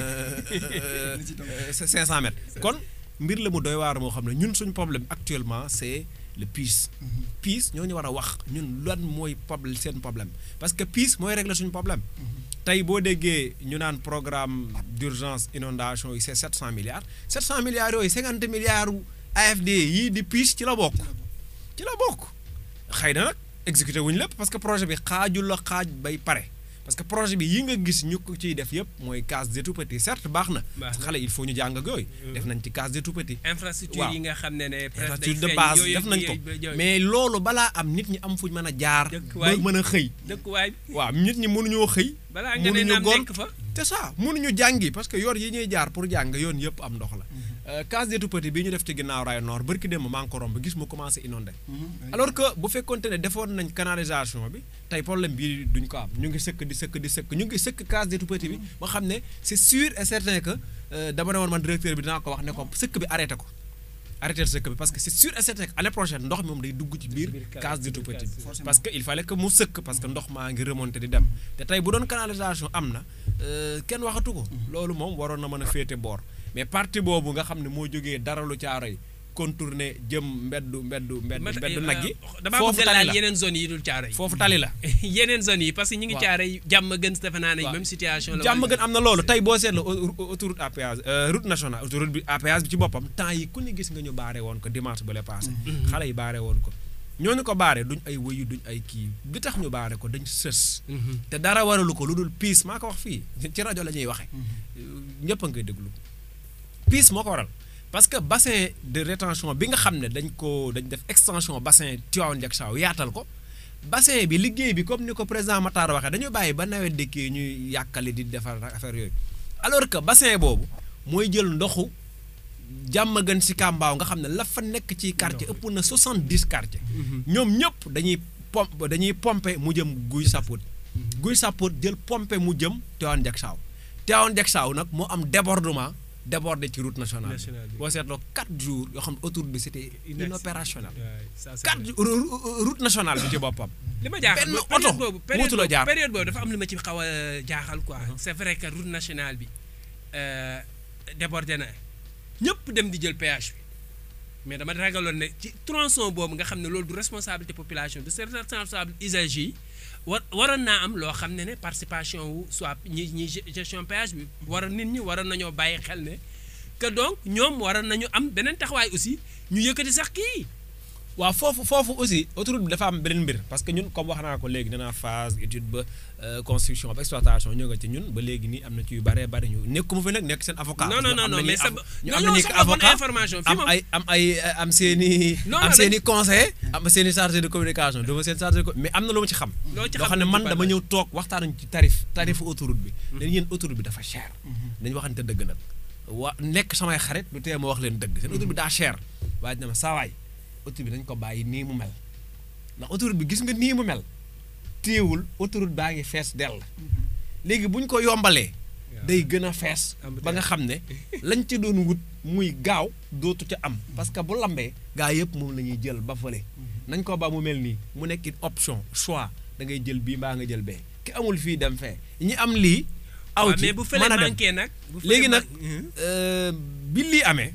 cinq cent mètres kon mbir la mu doy waar moo xam ne ñun suñ problème actuellement c'est le PIS PIS ñoo ñu war a wax ñun lan mooy problème seen problème parce que PIS mooy régler suñu problème tey boo déggee ñu naan programme d'urgence inondation yi c'est 700 milliards 700 milliards yooyu 50 milliards u AFD yii di PIS ci la bokk ci la bokk xëy na nag exécuté wuñu lépp parce que projet bi xaajul la xaaj bay pare parce que projet bi yi nga gis ñu ko ciy def yëpp mooy case des tout-petits certes baax na Baax parce que na. xale il faut ñu jàng ak yooyu def nañ ci case des tout-petits infrastructure waaw. yi nga xam ne ne. presque day infrastructure de feeñ base yooyu def nañ ko yooyu- yooyu- mais loolu balaa am nit ñi am fuñ mën a jaar ba Dëkkuwaay. mën a xëy dëkkuwaay waaw nit ñi mënuñoo xëy balaa nga ne mënuñu naam gont nekk fa. c'est ça mënuñu jàngi parce que yoon yi ñuy jaar pour jàng yoon yëpp am ndox la Euh, case des tout-petits bi ñu def ci ginnaaw raay nord barki démb maa ngi ko romb gis mu commencé inondé alors que bu fekkonte ne defoon nañ canalisation bi tey problème bii duñ ko am ñu ngi sëkk di sëkk di sëkk ñu ngi sëkk case des tout-petits bi ba xam ne c'est sûr et certain que euh, dama ne woon man directeur bi dinaa ko wax ne ko sëkk bi arrêté ko arrêté sëkk bi parce que c'est sûr et certain que année prochaine ndox mi moom day dugg ci biir biir case- case des biir tout-petits case. bi parce que il fallait que mu sëkk parce que ndox maa ngi remonté di dem te tey bu doon canalisation am na euh, kenn waxatu ko loolu moom waroon na mën a féete boor mais partie boobu nga xam ne moo jógee dara lu caaro yi contourner jëm mbeddu mbeddu mbedd Mat- mbeddu nag yi damaa foofu bëgg a tali laal la yeneen zones yi dul caaro yi. foofu tali la yeneen zones yi parce que ñu ngi Waaw. caaro yi jàmm gën defe naa ne Waaw. même situation la. jàmm woon. gën am na loolu tey boo seetloo au- au- autoroute à péage euh, route nationale autoroute bi à péage bi ci boppam temps yi ku ne gis nga ñu baare woon ko dimanche ba le passé xale yi baare woon ko ñooñu ko baare duñ ay wëyu duñ ay kii li tax ñu baare ko dañ sës Mhm. te dara waralu ko lu dul piis maa ko wax fii ci rajo la ñuy waxee ñëpp a ngi koy déglu piis moo ko waral parce que bassin de rétention bi nga xam ne dañ ko dañ def extension bassin Tivaouane Diacksao yaatal ko bassin bi liggéey bi comme ni ko président Matar waxee dañu bàyyi ba nawet dikkee ñuy yàkkali di defar affaire yooyu alors que bassin boobu mooy jël ndoxu jàmm gën si Kambaaw nga xam ne la fa nekk ci quartier ëpp na 70 quartier ñoom ñëpp dañuy pompe dañuy pomper mu jëm guy saput guy sàppoot jël pompe mu jëm Tivaouane Diacksao Tivaouane Diacksao nag moo am débordement débordé ci route nationale Nationale bi bi. boo seetloo 4 jours yoo xam ne autoroute bi c'était Inaccessible. inopérationnel Ouais, ça, c'est 4 vrai. jours ru- ru- route nationale bi ci boppam li ma jaaxal benn mooy oto période boobu période mënatu la boobu jaar. période boobu dafa am lu ma ci xaw a jaaxal quoi c'est vrai que route nationale bi euh, débordé na ñëpp dem di jël péage bi mais dama ragaloon ne ci tronçon boobu nga xam ne loolu du responsabilité population du c'est responsable usagers yi war waroon naa am loo xam ne ne participation wu soit ñi ñi gestion péage bi waroon nit ñi waroon nañoo bàyyi xel ne que donc ñoom waroon nañu am beneen taxawaay aussi ñu yëkkati sax kii waaw foofu foofu aussi autoroute bi dafa am beneen mbir parce que ñun comme wax naa ko léegi danaa phase étude ba euh, construction ba exploitation ñoo nga ci ñun ba léegi nii am na ci yu bare bari ñu nekkuma fi nag nekk seen avocat. non non parce que non am non nañuy mais sa avo- ñu ñoo am ñoo nañuy soxla woon avocat information fii am moom ay am ay am seen i Non, am non, seen i dañ- conseiller am seen i chargé de communication dama seen chargé de co- mais am na lu ma ci xam. loo ci loo xam ne man dama ñëw toog waxtaanuñ ci tarif tarifu autoroute bi. dañu yéen autoroute bi dafa cher. dañu waxante dëgg nag wa nekk samay xarit lu tee ma wax leen dëgg seen autoroute bi daa cher waaye dina ma saawaay autoroute bi dañ ko bàyyi nii mu mel ndax autoroute bi gis nga nii mu mel téewul autoroute baa ngi fees dell léegi bu ñu ko yombalee day gën a fees ba nga xam ne lañ ci doon wut muy gaaw dootu ca am parce que bu lambee gaa yëpp moom la ñuy jël ba fële nañ ko ba mu mel nii mu nekk une option choix da ngay jël bii mbaa nga jël bee ki amul fii dem fee ñi am lii aw waaw ci mais bu fële mën a dem manqué nag. bu fële léegi nag man- euh, bi lii amee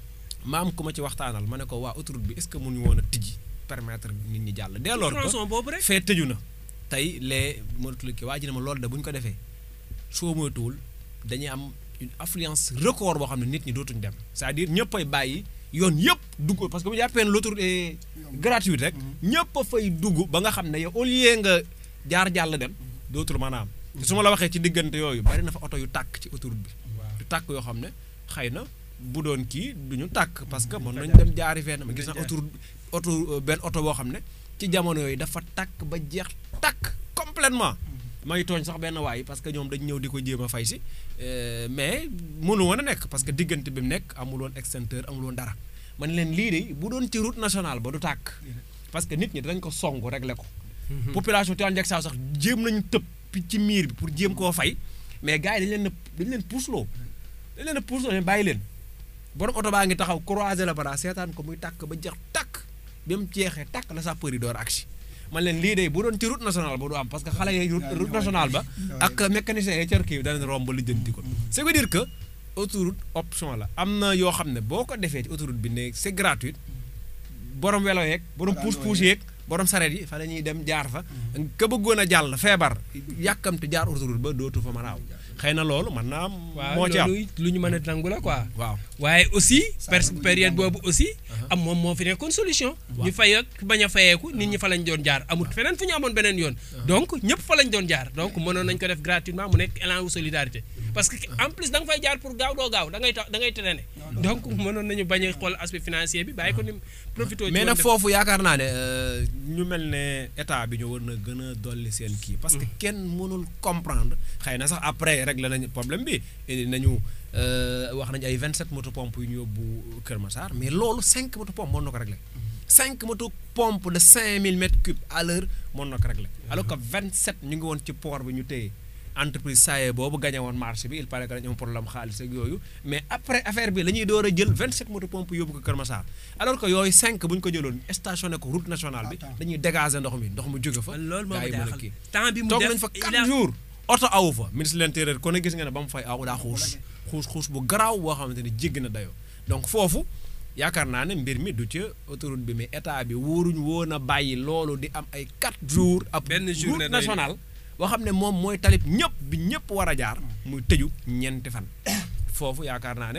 ma am ku ma ci waxtaanal ma ne ko waa autoroute bi est-ce que mënuñu woon a tijji permettre nit ñi jàll dès lors que tronçon boobu rek. fee tëju na tey les mënatul ki waa ji ne ma loolu de bu ñu ko defee soo moytuwul dañuy am une affluence record boo xam ne nit ñi dootuñ dem c'est-à-dire ñëpp ay bàyyi yoon yëpp dugg parce que bu jàppee ne l'autoroute est gratuite rek ñëpp a fay dugg ba nga xam ne yow au lieu nga jaar jàll dem dootul mën a am te su ma la waxee ci diggante yooyu bari na fa oto yu tàkk ci autoroute bi yu tàkk yoo xam ne xëy na bu doon kii du ñu tàkk parce que mën nañ dem jaari fenn ma gis na autoroute oto euh, benn oto boo xam ne ci jamono yooyu dafa tàkk ba jeex tàkk complètement may tooñ sax benn waay parce que ñoom dañ ñëw di ko jéem a fay si euh, mais mënu woon a nekk parce que diggante bi mu nekk amul woon extincteur amul woon dara man leen lii de bu doon ci route nationale ba du tàkk parce que nit ñi dañ ko song régler ko population Tivaouane Diacksao sax jéem nañu tëb ci miir bi pour jéem koo fay mais gars yi dañ leen a dañ leen puusloo dañ leen a puusloo ne bàyyi leen borom oto baa ngi taxaw croiser la bara seetaan ko muy tàkk ba jeex tàkk bi mu jeexee tàkk la sapeur yi door agsi man leen lii de bu doon ci route nationale ba du am parce que xale yi route route nationale ba ak mécanicien yi cër kii danañ romb lijjanti ko ça veut dire que autoroute option la am na yoo xam ne boo ko defee ci autoroute bi ne c'est gratuit borom welo yeeg borom puus puus yeeg borom sareet yi fa la ñuy dem jaar fa ka bëggoon a jàll feebar yàkkamte jaar autoroute ba dootu fa mën a aw xëy na loolu mën naa am waaw moo ci am loolu lu ñu mën a nangu la quoi. waaw waaye aussi pers lu ñu période jàngal. boobu aussi am moom moo fi nekkoon solution ñu fay ak bañ a fayeeku nit ñi fa lañ doon jaar amul feneen fu ñu amoon beneen yoon donc ñëpp fa lañ doon jaar donc mënoon nañ ko def gratuitement mu nekk élan wu solidarité parce que en plus da nga fay jaar pour gaaw doo gaaw da ngay tax da ngay traîner donc mënoon nañu bañ a xool aspect financier bi bàyyi ko ni profité mais nag foofu yaakaar naa ne euh, ñu mel ne état bi ñu war na gën a dolli seen kii parce que kenn mënul comprendre xëy na sax après régler nañu problème bi indi nañu euh, wax nañu ay 27 moto pompe yu ñu yóbbu Kër Massar mais loolu 5 moto pompe mën na ko régler 5 moto pompe de 5000 mètres cubes à l'heure mën na ko régler alors que 27 ñu ngi woon ci port bi ñu téye entreprise SAE boobu gagné woon marché bi il paraît que dañu am problème xaalis ak yooyu mais après affaire bi la ñuy door a jël 27 moto pompe yóbbu ko Kër Massar alors que yooyu 5 bu ñu ko jëloon stationné ko route nationale bi Attends. dañuy dégager ndox mi ndox mu jóge fa. loolu moo gars ma yi mën a jaaxal kii. temps bi mu toog def nañ fa il 4 a- jours oto awu fa ministre de l'intérieur kon gis nga ne ba mu fay aw daa xuus xuus xuus bu garaaw boo xamante ni jéggi na dayoo donc foofu yaakaar naa ne mbir mi du ca autoroute bi mais état bi wóoruñ woon a bàyyi loolu di am ay 4 jours. ab Benn journée route day- nationale boo xam ne moom mooy talib ñëpp bi ñëpp war a jaar muy tëju ñeenti fan foofu yaakaar naa ne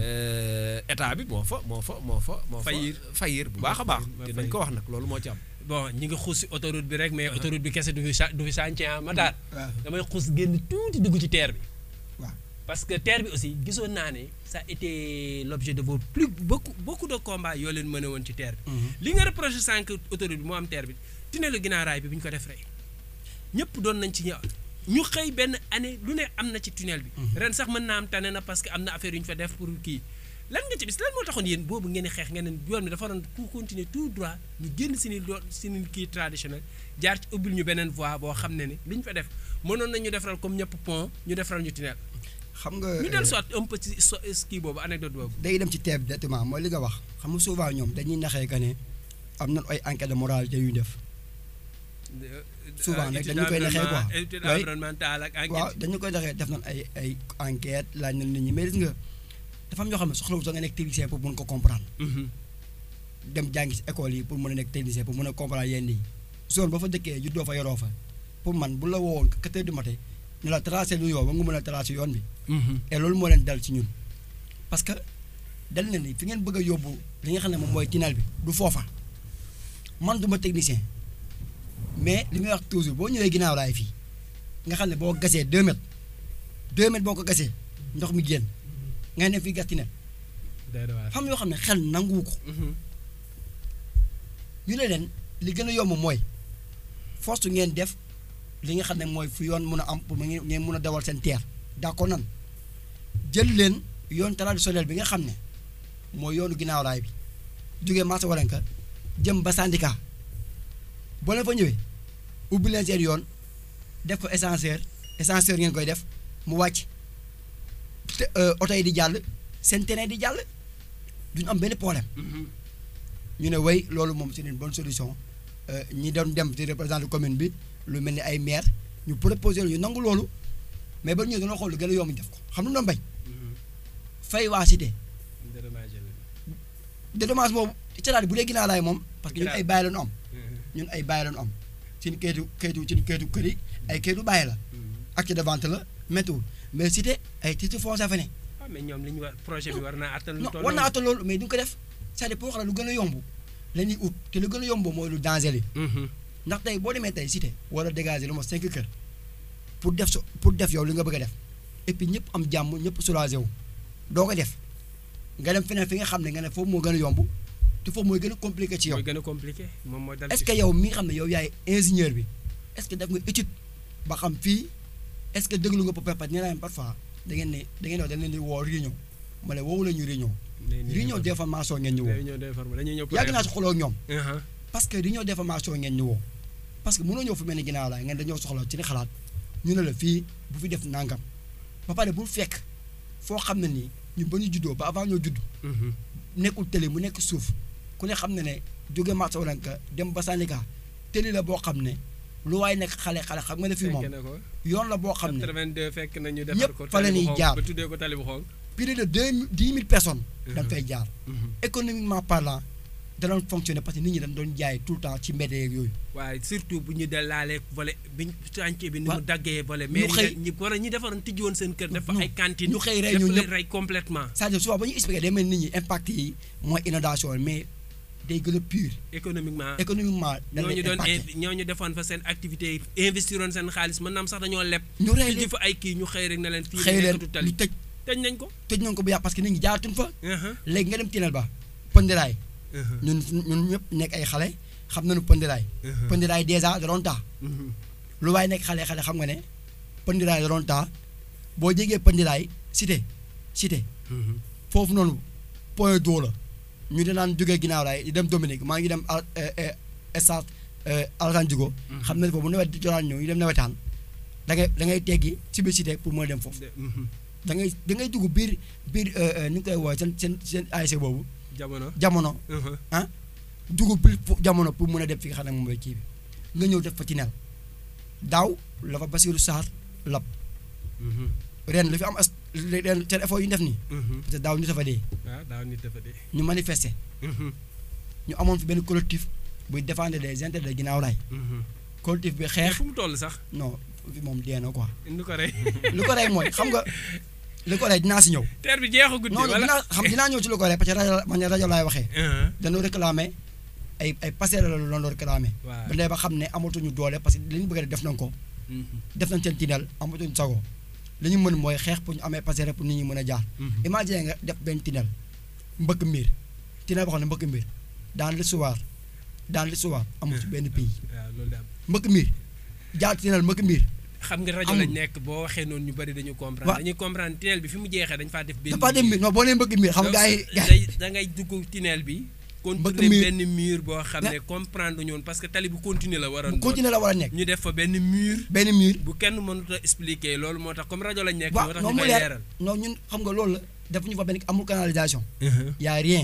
euh, état bi moo fa moo fa moo fa moo fa Faillir. faillir bu baax a baax Moo te faillir. nañ ko wax nag loolu moo ci am bon ñi ngi xuus si autoroute bi rek mais autoroute bi kese du fi sa- du fi chantier ah ma daal waaw damay xuus génn tuuti dugg ci terre bi waaw parce que terre bi aussi gisoon naa ne ça a été l'objet de vos plus beaucoup beaucoup de combats yoo leen mën a woon ci terre bi li nga reproché sànq autoroute bi moo am terre bi tunnelu ginnaaw raay bi bu ñu ko def rek ñëpp doon nañ ci ñëw ñu xëy benn année lu ne am na ci tunnel bi ren sax mën naa am tane na parce que am na affaire yu ñu fa def pour kii lan nga ci bis lan moo taxoon yéen boobu ngeen di xeex ngeen ne yoon bi dafa doon ku continuer tout droit ñu génn si ni doon si ni kii traditionnel jaar ci ubbil ñu beneen voie boo xam ne ni li ñu fa def mënoon nañu defaral comme ñëpp pont ñu defaral ñu tunnel xam nga ñu dellu soit un peu ci so kii boobu anecdote boobu day dem ci teeb directement mooy li nga wax xam nga souvent ñoom dañuy naxee que ne am na ay enquête de moralité yu ñu def Souvent nag dañu koy naxee quoi. étude Oui. environnementale ak enquête waaw dañu koy naxee def nañ ay ay enquête laaj na nit ñi mais gis nga dafa am ñoo xam ne soxlawul sax nga nekk technicien pour mun ko comprendre Mhm. dem jàngi si école yi pour mën a nekk technicien pour mën a comprendre yenn yi zone ba fa dëkkee juddoo fa yoroo fa pour man bu la woowoon quatre heures du matin ñu la tracé lu yoon ba nga mën a tracé yoon bi Mhm. et loolu moo leen dal ci ñun parce que dal na ni fi ngeen bëgg a yóbbu li nga xam ne moom mooy tunnel bi du foofa man du ma technicien mais li may wax toujours boo ñëwee ginnaaw raay fii nga xam ne boo gasee 2 mètres 2 mètres boo ko gasee ndox mi génn nga ne fii gas tunnel Doy na waar. xam yoo xam ne xel nanguwu ko Mhm. ñu ne leen li gën a yomb mooy force ngeen def li nga xam ne mooy fu yoon mun a am pour mu ngeen ngeen mun a dawal seen terre d'accord nan jël leen yoon traditionnel bi nga xam ne mooy yoonu ginnaaw raay bi jógee marché waranka jëm ba syndicat boo leen fa ñëwee ubbi leen seen yoon def ko ascenseur ascenseur ngeen koy def mu wàcc te euh, oto yi di jàll seen terrain di jàll duñu am benn problème. Mhm. ñu ne way loolu moom c'est une bonne solution euh, ñi doon dem di représenter commune bi lu mel ni ay maire ñu proposé ñu nangu loolu mais ba ñu dañoo xool lu gën a yomb ñu def ko xam lu doon bañ Mhm. fay waa cité Dédommagé leen. dédommage boobu c'est-à-dire bu dee ginnaaw laay moom parce que ñun ay bàyyi la ñu am Mhm. ñun ay bàyyi la ñu am suñu kayitu kayitu suñu kayitu kër yi ay kayitu bàyyi la Mhm. acte de vente la méttiwul mais cité ay titre foncier fa ne ah mais ñoom li ñu war projet bi war naa attal lu non toll war naa atta loolu mais duñ ko def c'est-à-dire pour wax la lu gën a yomb la ñuy ut te lu gën a yomb mooy lu danger li Mhm. ndax tey boo demee tey cité wala dégager lu ma cinq kër pour def so pour def yow li nga bëgg a def et puis ñëpp am jàmm ñëpp soulagé wu doo ko def nga dem feneen fi nga xam ne nga ne foofu moo gën a yomb te foofu mooy gën a compliqué ci yow mooy gën a compliqué moom mooy dal est-ce ci- que yow mi nga xam ne yow yaay ingénieur bi est-ce que def nga étude ba xam fii est-ce que déglu nga peut-être nee naa leen parfois da ngeen ne da ngeen wax dañ leen di woo réunion ma ne woowu la ñu réunion Nee nii réunion informé. d'information ngeen ñu woo réunion d'informé dañuy ñëw pour yàgg naa si xuloo ak ñoom Mhm. parce que réunion d'information ngeen ñu woo parce que mënoo ñëw fu mel ni ginnaaw laay ngeen dañoo soxla ci ni xalaat ñu ne la fii bu fi def nangam ba pare bul fekk foo xam ne nii ñu ba ñu juddoo ba avant ñoo judd Mhm. nekkul télé mu nekk suuf ku ne xam ne ne jóge marché walanka dem ba Sandika télé la boo xam ne lu waay nekk xale xale xam nga ne fii moom Fekk na ko. yoon la boo xam ne 82 fekk na ñu defar ñëpp ko fa la tali bu ñuy xonk jaar. ba tuddee ko tali bu xonk. plus de deux dix mille personnes dañ Mhm. fay jaar Mhm. économiquement parlant da doon fonctionner parce que nit ñi dañ doon jaay tout le temps ci mbedd yeeg yooyu waaye surtout bu ñu dellaalee volet biñ chantier bi ni mu Wa- daggee volet ñu mais xëy- ñi war a ñi defaroon tijji woon seen kër def fa Non, ay cantine ñu xëy rey def ñu leen ñëpp. rey complètement c'est-à-dire souvent ba ñu expliqué day mel ni nit ñi impact yi mooy inondation mais day gën a pur économiquement économiquement dañ ñooñu leen doon impacté in- ñooñu defoon fa seen activité yi investiroon seen xaalis mën naam sax dañoo leb ñu rey tijji leen fa ay kii ñu xëy rek ne leen fii xëy leen nekkatu tali ñu tëj tëj nañ ko tëj nañ ko bu yàgg parce que nit ñi jaaratuñ fa Mhm. léegi nga dem tinel ba pëndiraay Mhm. ñun ñun ñëpp nekk ay xale xam nañu pëndiraay Mhm. pëndiraay dèjà da doon taa Mhm. lu waaye nekk xale xale xam nga ne pëndiraay da doon taa boo jegee pëndiraay cité cité Mhm. foofu noonu point d'eau la ñu dinaan jógee ginnaaw raay di dem Dominique maa ngi dem al stade Alassane Djigo xam ne foofu bu nawet di joraan ñëw ñu dem nawetaan da ngay da ngay teggi ci biir cité pour mën a dem foofu De- mhm. da ngay da ngay dugg biir biir ni ñu koy woowee seen seen seen ASC boobu jamono jamono Mhm. dugg biir fo- jamono pour mën a dem fi nga xam ne moom mooy kii bi nga ñëw def fa ci nel daaw la fa Basirou Sarr lab Mhm. ren li fi am as ren seen effort yu ñu def nii Mhm. parce que daaw ñu dafa dee waaw daaw nit dafa dee ñu manifester Mhm. ñu amoon fi benn collectif buy défendre des intérêts de ginnaaw raay Mhm. collectif bi mais xeex fu mu toll sax non fi moom dee na quoi indi ko rey lu ko rey mooy xam nga lu ko rey dinaa si ñëw teer bi jeexagut non non wala dinaa xam dinaa ñëw ci lu ko rey parce que rajo man rajo laay waxee Mhm. dañoo réclamer ay ay passerelles la loon doon réclamer waaw ba ndee ba xam ne amatuñu doole parce que li ñu bëgg a def def nañ ko Mhm. def nañ seen tinel amatuñu sago li ñu mën mooy xeex pour ñu amee passerelle pour nit ñi mën a jaar Mhm. imagine nga def benn tinel mbëkk mbir tinel boo xam ne mbëkk mbir dans l'histoire dans l'histoire amul ci benn pays waaw loolu de am mbëkk mbir jaar tinel mbëkk mbir xam nga rajo amul. lañ nekk boo waxee noonu ñu bari dañu comprendre Wa- dañuy comprendre tunnel bi fi mu jeexee dañ faa def benn dafa dem mi non boo nee mbëgg mi xam nga gars yi gars day da ngay dugg tunnel bi Mbëkk contourner mur. benn mur boo xam Ne- ne comprendre ñoon parce que tali bu continuer la waroon yi continuer la war a nekk ñu def fa benn mur benn mur bu kenn mënut a expliquer loolu moo tax comme rajo lañ nekk waaw moo tax non ñu mu koy leer leeral non ñun xam nga loolu la defuñu fa benn amul canalisation y a rien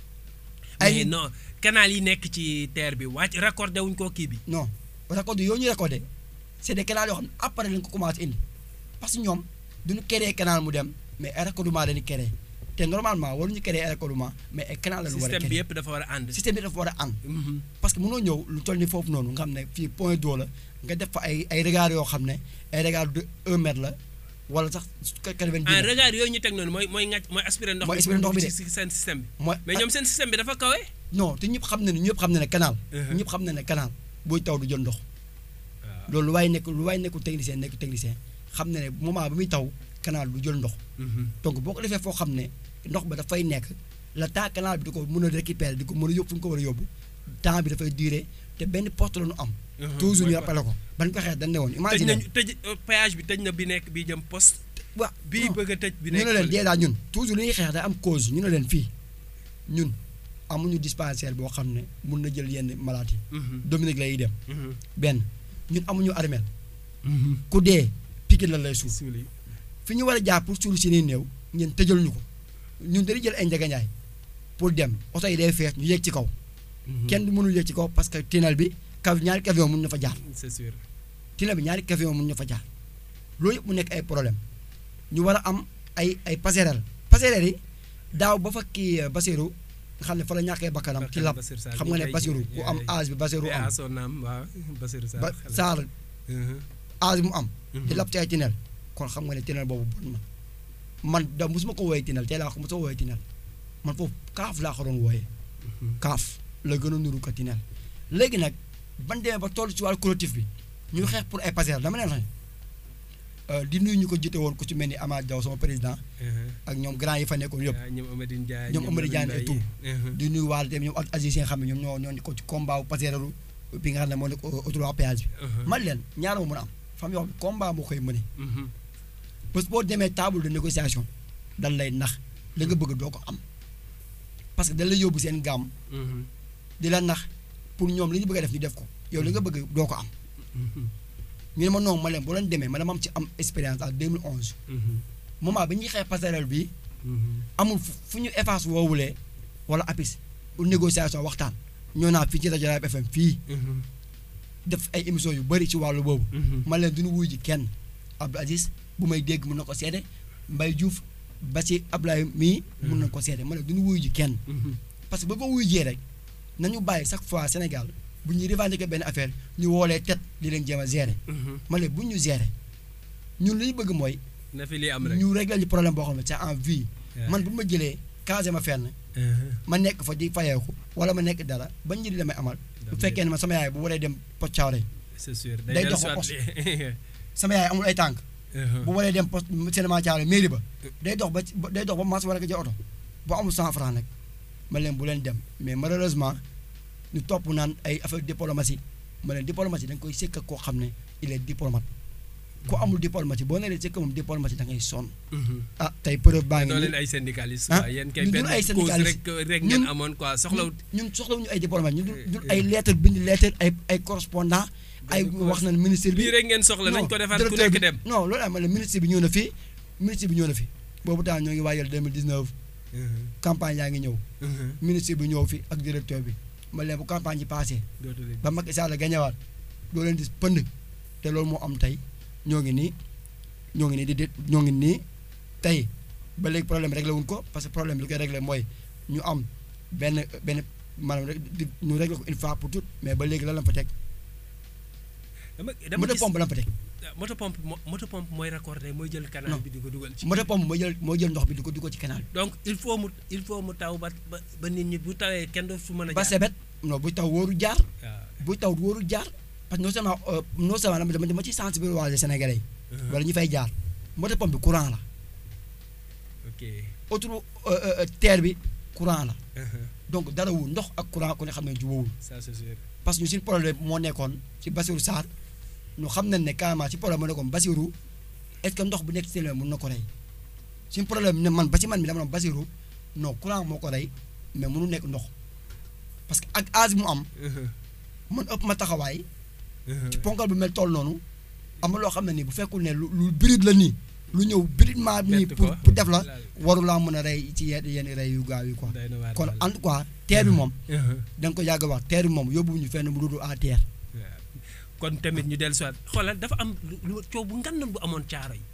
mais ay non canal yi nekk ci terre bi wàcc raccordé wuñ ko kii bi non raccordé yooyu ñu raccordé c'est des canaux yoo xam ne après lañ ko commencé indi parce que ñoom duñu créer canal mu dem mais ay raccordement dañuy créer te normalement waruñu créer ay raccordement mais ay canal lañu war a système bi créer yëpp dafa war a ànd système bi dafa war a ànd Mhm. parce que mënoo ñëw lu toll ni foofu noonu nga xam ne fii point d'eau la nga def fa ay ay regards yoo xam ne ay regards de un mètre la wala sax quatre-vingt-dix ah mètres regard yooyu ñu teg noonu mooy mooy ngàcc mooy aspirer ndox Mooy bi aspirer ndox bi de. ci seen système bi mooy mais ñoom seen système bi dafa kawe non te ñëpp xam na ne ñëpp xam na ne canal Mhm. ñëpp xam na ne canal buy taw du jël ndox waaw loolu lu waay nekk lu waay nekkul technicien nekk technicien xam na ne moment bi muy taw canal du jël ndox donc boo ko defee foo xam ne ndox ba dafay nekk la temps canal bi di ko mën a récupérer di ko mën a yóbbu fu ñu ko war a yóbbu temps bi dafay durer te benn poste la ñu am toujours ñu rappelé ko ban ko xeex dañ ne woon tëj imagine nañu tëj euh, péage bi tëj na bi nekk bi jëm poste waa bii non. bëgg a tëj bi ñu nekk ne leen fële. déjà ñun toujours li ñuy xeex day am cause ñu ne leen fii ñun amuñu dispensaire boo xam ne mun na jël yenn maladies yi Mhm, Dominique lay dem mhm, benn ñun amuñu armeel mhm. ku dee Pikine la lay suuf Suuli. fi ñu war a jaar pour suul si nii néew ngeen tëjal ñu ko ñun dañuy jël ay njëgënjaay pour dem oto yi day fees ñu yéeg ci kaw Mhm. kenn du mënul yéeg ci kaw parce que tunnel bi kaw ñaari camion mun na fa jaar c'est sûr tunnel bi ñaari camion mun na fa jaar loolu yëpp mu nekk ay problème ñu war a am ay ay passerelle passerelle yi daaw ba fa kii euh, Basirou nga xam ne fa la ñàkkee bakkanam ci lab Basir Sarr xam mi nga ne tey Basirou jii, ku am yaay- âge bi Basirou yaay am à son âme, waaw Basir Sarr ba xale. Saar Mhm, âge bi mu am di mhm. lab ci ay tunnel kon xam nga ne tunnel boobu bon na man da mosuma ko wooyee tunnel tey laa ko mosuma wooyee tunnel man foofu kaaf laa ko doon wooyee Mhm. kaaf la gën a nuru ko tunnel léegi nag ban demee ba toll ci wàllu collectif bi ñu xeex pour ay passerelle dama leen xam di nuyu ñu ko jiite woon ku ci mel ni Amath Diaw sama président Mhm. ak ñoom grand yi fa nekkoon yëpp waaw ñoom Amadou Ndiaye ñoom Amadou Ndiaye et tout. Mhm. di nuyu waale tamit ñoom ak Aziz yi nga xam ne ñoom ñoo ñoo ko ci combat bu passerelle bi nga xam ne moo nekk autoroute à péage bi Mhm. man leen ñaar moo mën a am fam yoo xam ne combat moo koy mëne Mhm. bés boo demee table de négociation dan lay nax li nga bëgg doo ko am parce que dañ lay yóbbu seen gàmm Mhm. di la nax pour ñoom li ñu bëgg a def ñu def ko yow li nga bëgg doo ko am Mhm. ñu ne ma non ma leen boo leen demee ma dama am ci am expérience en 2011 Mhm. moment bi ñuy xeex passerelle bi Mhm. amul fu fu ñu efface woowulee wala apis pour négociation waxtaan ñoo naa fii ci rajo Raab FM fii Mhm. def ay émissions yu bëri ci wàllu boobu Mhm. man leen duñu wuy ji kenn Abdou Aziz bu may dégg mun na ko seede Mbaye Diouf ba ci Ablaye mii mun na ko seede man leen duñu wuy ji kenn Mhm. parce que ba ko wuy jee rek nañu bàyyi chaque fois Sénégal bu ñuy revendiquer benn affaire ñu woolee tet di leen jéem a gérer Mhm. man leen bu ñu gérer ñun li ñu bëgg mooy na fi lii am rek. ñu régler ñu problème boo xam ne c'est en vie waaw. man bu ma jëlee casé ma fenn Mhm. ma nekk fa di fayeeku wala ma nekk dara ba njëriñ la may amal bu fekkee ne ma sama yaay bu waree dem post cawre c'est sûr day day dox dellu ba soit li- sama yaay amul ay tànk Mhm. bu waree dem poste cinéma cawre mairie ba day dox ba ci- ba- day dox ba mas war a ko jël oto bu amul cent franc nag ma leen bu leen dem mais malheureusement ñu topp naan ay affaire diplomatie ma leen diplomatie da nga koy sëkk ak koo xam ne il est diplomate ku amul diplomatie boo nee sëkk moom diplomatie da ngay sonn Mhm. ah tey preuve baa ngi doo nii leen ay syndicaliste Ah, quoi yéen kay ñun benn duñu ay cause syndicaliste. rek rek Ñun- ngeen amoon quoi soxlawut ñun ñun soxlawuñu ay diplomate ñun Eh, dul eh. ay lettre bind lettre ay ay correspondant ay Benn wax na ministre bi bii rek ngeen soxla nañ non, ko defar ku directeur nekk bi- dem non loolu am na ministre bi ñëw na fii ministre bi ñëw na fi boobu temps ñoo ngi waajal 2019 Mhm. campagne yaa ngi ñëw Mhm. ministre bi ñëw fi ak directeur bi ma leen bu campagne yi passé dootu leen ba Macky Sall gañewaat doo leen gis pënd te loolu moo am tey ñoo ngi nii ñoo ngi nii di di ñoo ngi nii tey ba léegi problème réglé wuñ ko parce que problème bi li koy réglé mooy ñu am benn benn maanaam rek di ñu réglé ko une fois pour toutes mais ba léegi lan la fa teg dama dama moto gis pompe la fa teg moto pompe mo- moto pompe mooy raccordé mooy jël canal Non. bi di ko dugal ci moto pompe moo jël moo jël ndox bi di ko di ko ci canal donc il faut mu il faut mu taw ba ba ba nit ñi bu tawee kenn doo fu mën bi a ba jaar sebet non buy taw wóoru jaar waaw buy taw wóoru jaar parce que non seulement euh, non seulement dama dama dama ci sensibiliser Sénégalais yi Mhm. wala ñu fay jaar moto pompe bi courant la ok autour euh, euh, terre bi courant la Mhm. donc dara wu ndox ak courant ku ne xam ne jubóowul ça c'est sûr parce que ñu suñu problème moo nekkoon ci Bassirou Sarr ñu xam nañ ne carrément ci problème mu ne ko Basirou est-ce que ndox bu nekk ci mun na ko rey suñu problème ne man ba ci man mi dama doon Basirou non courant moo ko rey mais mënu nekk ndox parce que ak âge mu am man ëpp ma taxawaay ci ponkal bu mel toll noonu am na loo xam ne nii bu fekkul ne lu lu bride la nii lu ñëw bridement nii Bett pour ko. pour def la waru laa mën a rey ci yenn yenn rey yu gaaw yi quoi Doy na waar kon daal. en tout cas terre bi moom Uh-huh. da nga ko yàgg a wax terre bi moom yóbbuwuñu fenn mu dul à terre waaw kon tamit ñu dellu siwaat xoolal dafa am lu lu coow bu ngandoon bu amoon caaro yi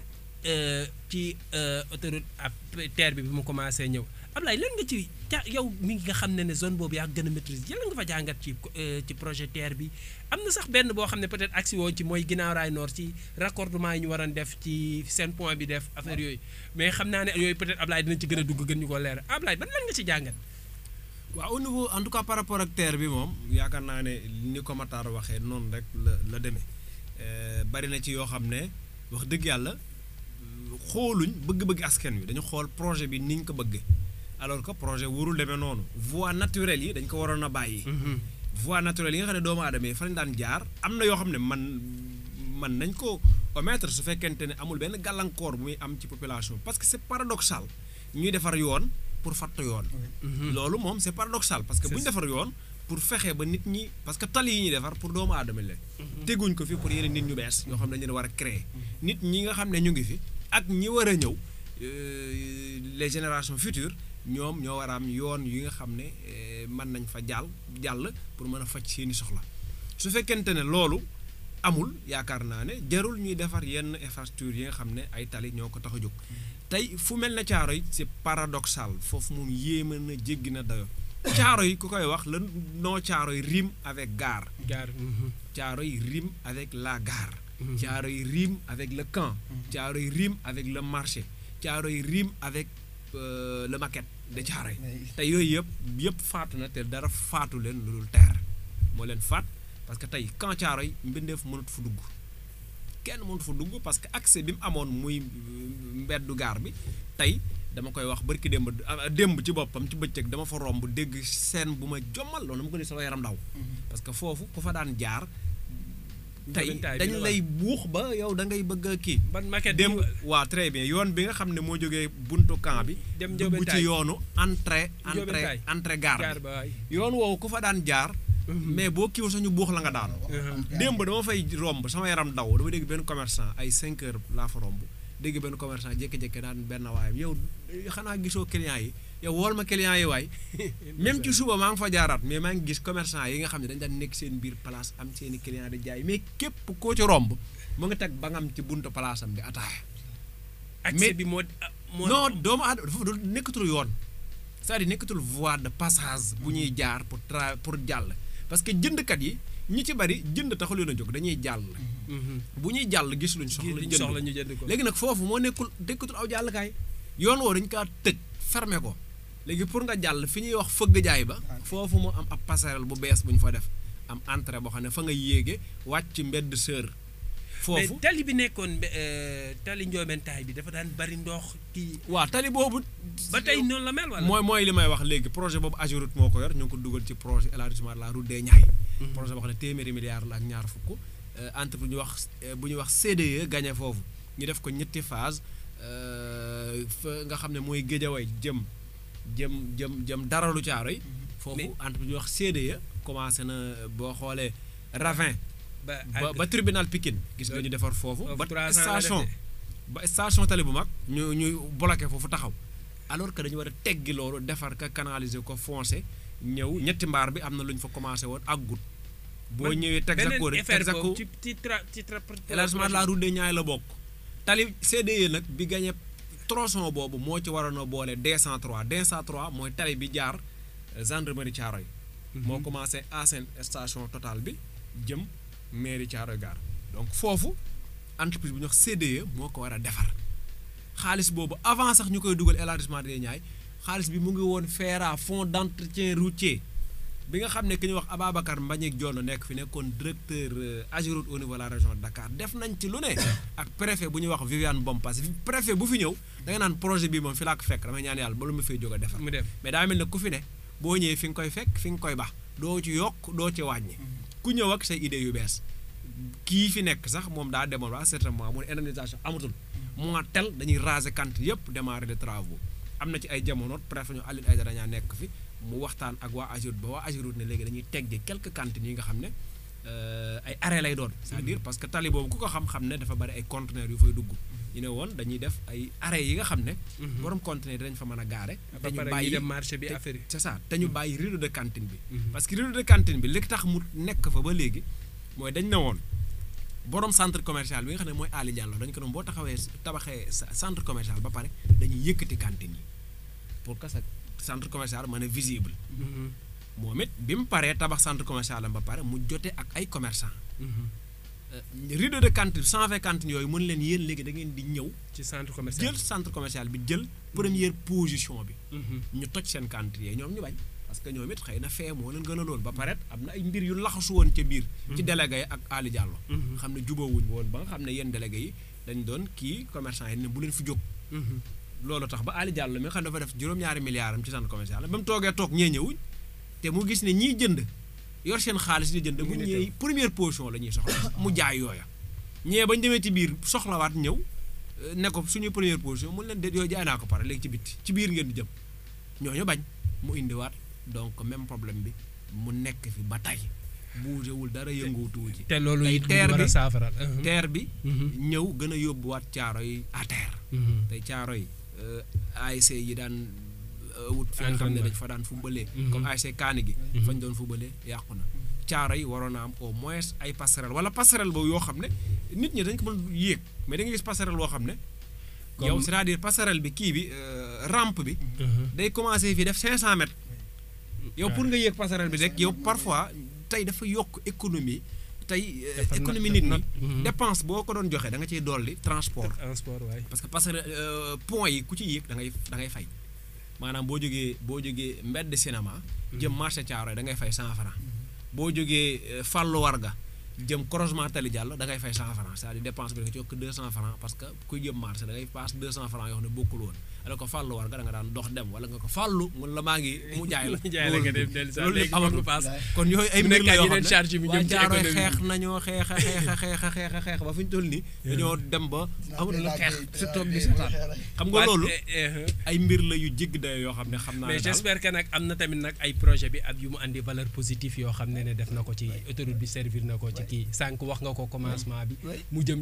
ci euh, autoroute ab terre bi bi mu commencé ñëw Ablaye lan nga ci ca yow mi nga xam ne ne zone boobu yaa gën a maîtrise yàlla nga fa jàngat ci euh, ci projet terre bi am na sax benn boo xam ne peut-être agsi woon ci mooy ginnaaw raay nord ci raccordement yi ñu waroon def ci seen point bi def affaire yooyu mais xam naa ne yooyu peut-être Ablaye dinañ ci gën a dugg gën ñu ko leer Ablaye ban lan nga ci jàngat. waaw au niveau en tout cas par rapport ak terre bi moom yaakaar naa ne ni ko Matar waxee noonu rek la la demee Euh, bari na ci yoo xam ne wax dëgg yàlla xooluñ bëgg-bëgg askan wi dañu xool projet bi niñ ko bëgg alors que projet warul demee noonu voie naturelle yi dañ ko waroon a bàyyi. voie naturelle yi nga xam ne doomu aadama yi fa lañ daan jaar am na yoo xam ne man man nañ ko omettre su fekkente ne amul benn gàllankoor bu muy am ci population parce que c'est paradoxal ñuy defar yoon pour fatt yoon. loolu moom c'est paradoxal parce que bu ñu defar yoon pour fexe ba nit ñi parce que tali yi ñuy defar pour doomu aadama la teguñ ko fi pour yeneen nit ñu bees ñoo xam ne dañu leen war a créer nit ñi nga xam ne ñu ngi fi ak ñi war a ñëw euh, les générations futures ñoom ñoo war a am yoon yi nga xam ne eh, mën nañ fa jàll jàll pour mën a faj seeni soxla su fekkente ne loolu amul yaakaar naa ne jarul ñuy defar yenn infrastructure yi nga xam ne ay tali ñoo ko tax a jóg tey fu mel ne caaro yi c'est paradoxal foofu moom yéeme na jéggi na dayo caaro yi ku koy wax la non caaro yi rime avec gare gaar caaro yi rime avec la gare caaro yi rime avec le camp caaro yi rime avec le marché caaro yi rime avec euh, le maquette de caaro yi te yooyu yëpp yëpp faatu na te dara faatu leen lu dul terre moo leen faat parce que tey camp caaro yi mbindeef mënut fu dugg kenn mënut fu dugg parce que accès bi mu amoon muy euh, mbeddu gaar bi tey dama koy wax barki démb ah, démb ci boppam ci bëccëg dama fa romb dégg scène bu ma jommal loolu dama ko ni sama yaram daw parce que foofu ku fa daan jaar tey Njëlbéentaay bi dañ la lay buux ba yow da ngay bëgg a kii ban maquette démb bi- waa très bien yoon bi nga xam ne moo jógee buntu camp bi Dem dugg Ndiobentaay. ci yoonu entrée entrée Ndiobentaay. entrée gare gaar bi ba waay yoon woowu ku fa daan jaar mais boo kiiwul sax ñu buux la nga daanu démb dama fay romb sama yaram daw dama dégg benn commerçant ay 5 heures laa fa romb dégg benn commerçant jékki-jékki daan benn waayam yow xanaa gisoo clients yi yow wool ma clients yi waay même ci suba maa ngi fa jaaraat mais maa ngi gis commerçant yi nga xam ne dañ daan nekk seen biir place am seen i clients di jaay mais képp koo ci romb mu nga teg ba nga am ci buntu place am di ataaya accès mais- bi moo ah, moo non doomu aadama dafa du nekkatul yoon c'est-à-dire nekkatul voie de passage bu ñuy jaar pour tra pour jàll parce que jëndkat yi ñi ci bari jënd taxul leen a jóg dañuy jàll Mhm. bu ñuy jàll gis luñ soxla Li ñu jënd soxla ko. ñu jënd ko léegi nag foofu moo nekkul nekkatul aw jàllkaay yoon woo dañ kaa tëj fermé ko léegi pour nga jàll fi ñuy wax fëgg jaay ba foofu moo am ab passerelle bu bees bu ñu fa def am entrée boo xam ne fa nga yéege wàcc mbedd sër mais foofu tali bi nekkoon mbe- euh, tali njoobentaay bi dafa daan bari ndox kii waa tali boobu ba tey noonu la mel wala mooy mooy li may wax léegi projet boobu Ageroute moo ko yor ñu ngi ko dugal ci projet élargissement de la route des Niayes projet boo xam ne téeméeri milliards la ak ñaar fukk euh, entre bu ñuy wax euh, bu ñuy wax CDE gagné foofu ñu def ko ñetti phase euh, fa nga xam ne mooy Géejawaay jëm jëm jëm jëm daralu caaro yi foofu Mais- entre bu ñuy wax CDE commencé na boo xoolee Ravin ba ba ba tribunal Pikine gis nga ñu defar foofu foofu ba 300 la station def ba station tali bu mag ñu ñu bloqué foofu taxaw alors que dañu war a teggi loolu defar ka canaliser ko foncé ñëw ñetti mbaar bi am na lu ñu fa commencé woon ak gut boo ñëwee Texaco rek effet Texaco boobu ci ci tra ci tra élargissement de la route des Niayes la bokk tali CDE nag bi gagné tronçon boobu moo ci waroon a boole D103 D103 mooy tali bi jaar euh, gendarmerie Thiaroye moo commencé ancienne station Total bi jëm mairie Thiaroye Gare donc foofu entreprise bu ñuy wax CDE moo ko war a defar xaalis boobu avant sax ñu koy dugal élargissement des Niayes xaalis bi mu ngi woon FERA fonds d'entretien routier bi nga xam ne ki ñuy wax Ababacar Mbagnick Dione nekk fi nekkoon directeur euh, Ageroute au niveau de la région de Dakar def nañ ci lu ne ak préfet bu ñuy wax Viviane Bompas préfet bu fi ñëw da nga naan projet bi moom fi laa ko fekk damay ñaan yàlla ba lu ma fay jóg a defar mu def mais daa mel ne ku fi ne boo ñëwee fi nga koy fekk fi nga koy bax doo ci yokk doo ci wàññi ku ñëw ak say idées yu bees kii fi nekk sax moom daa demoon ba certainement mu ne indemnisation amatul mois tel dañuy raser cantine yëpp démarrer des travaux am na ci ay jamono préfet ñu Aline Aïdara ñaa nekk fi mu waxtaan ak waa Ageroute ba waa Ageroute ne léegi dañuy teggi quelques cantines yi nga xam ne euh, ay arrêt lay doon c'est-à-dire parce que tali boobu ku ko xam-xam ne dafa bari ay conteneurs yu fay dugg ñu ne woon dañuy def ay arrêt yi nga xam ne borom conteneur yi dañ fa mën a gaare ba te ñu pare ñuy bàyyi dem marché bi te- affaire yi. c'est ça te ñu bàyyi rideau de cantine bi Mhm. parce que rideau de cantine bi li tax mu nekk fa ba léegi mooy dañ ne woon borom centre commercial bi nga xam ne mooy Ali Diallo dañ ko doon boo taxawee tabaxee sa- centre commercial ba pare dañuy yëkkati cantine yi pour que sa centre commercial mën a visible Mhm. moom it bi mu paree tabax centre commercial am ba pare mu jote ak ay commerçant Mhm. rideau de cantine 120 cantines yooyu mën leen yéen léegi da ngeen di ñëw ci centre commercial. jël centre commercial bi jël première position bi Mhm. ñu toj seen cantine yi ñoom ñu bañ parce que ñoom it xëy na fee moo leen gën a loon ba pare am na ay mbir yu laxasu woon ca biir ci délégué yi ak Ali Diallo Mhm. xam ne jubóowuñ woon ba nga xam ne yéen délégué yi dañ doon kii commerçant yi ne bu leen fi jóg Mhm. loolu tax ba Ali Diallo mi nga xam ne dafa def juróom-ñaari milliards am ci centre commercial ba mu toogee toog ñee ñëwuñ te mu gis ne ñiy jënd yor seen xaalis di jënd Mu bu ngi ne ñëwee première position la ñuy soxla mu jaay yooya ñee bañ demee ci biir soxlawaat ñëw euh, ne ko suñuy première position mun leen de yooyu jaay naa ko pare léegi ci bitti ci biir ngeen di jëm ñooñu bañ mu indiwaat donc même problème bi mu nekk fi ba tey bougéwul dara yënguutuwu ci te loolu tey it lu terre ñu war a bi- saafaral. terre bi Mhm. ñëw gën a yóbbuwaat caaro yi à terre Mhm. tey caaro yi ASC yi daan euh, wut fi nga xam ne Entraînement. dañ fa daan fubalee Mhm. comme ASC kaani gi Mhm. fañ doon fubalee yàqu na caaro yi waroon na am au moins ay passerelle wala passerelle boobu yoo xam ne nit ñi dañ ko mën yéeg mais da nga gis passerelle boo xam ne yow Comme- c'est-à-dire passerelle bi kii bi euh, rampe bi Mhm. day commencer fii def 500 mètres yow Ouais. pour nga yéeg passerelle bi rek yow parfois tey dafa yokk économie tey euh, Dafa not- économie dafa nit not. ñi Mhm. dépense boo ko doon joxe da nga ciy dolli transport transport waay. parce que passerelle euh, pont yi ku ci yéeg da ngay da ngay fay maanaam boo jógee boo jógee mbedd cinéma jëm marché Thiaroye da ngay fay 100 francs boo jógee euh, Fallou Warga jëm croisement Tali Diallo da ngay fay 100 francs c'est-à-dire dépense bi da nga ci yokk 200 francs parce que kuy jëm marché da ngay passe 200 francs yoo xam ne bokkul woon alors que Fallou Warga da nga daan dox dem wala nga ko Fallou mun la maa ngi mu jaay la Mu jaay la nga dem dellu si waat, loolu léegi lépp amatul foog nga paas. kon yooyu ay mu mbir la nekkaat yoo yeneen xam charge bi ne jëm waa ci Thiaroye économie xeex bi. nañoo xeex a xeex a xeex a xeex a xeex ba fi ñu toll nii dañoo dem ba amatul lu xeex si toog di seetaan xam nga Waat- loolu eh, eh, ay mbir la yu jégg dayo yoo xam ne xam naa mais ne daal j'espère que nag am na tamit nag ay projet bi ak yu mu andi valeur positive yoo xam ne ne def na ko ci autoroute bi servir na ko ci kii sànq wax nga ko commencement bi Ouais. mu jëm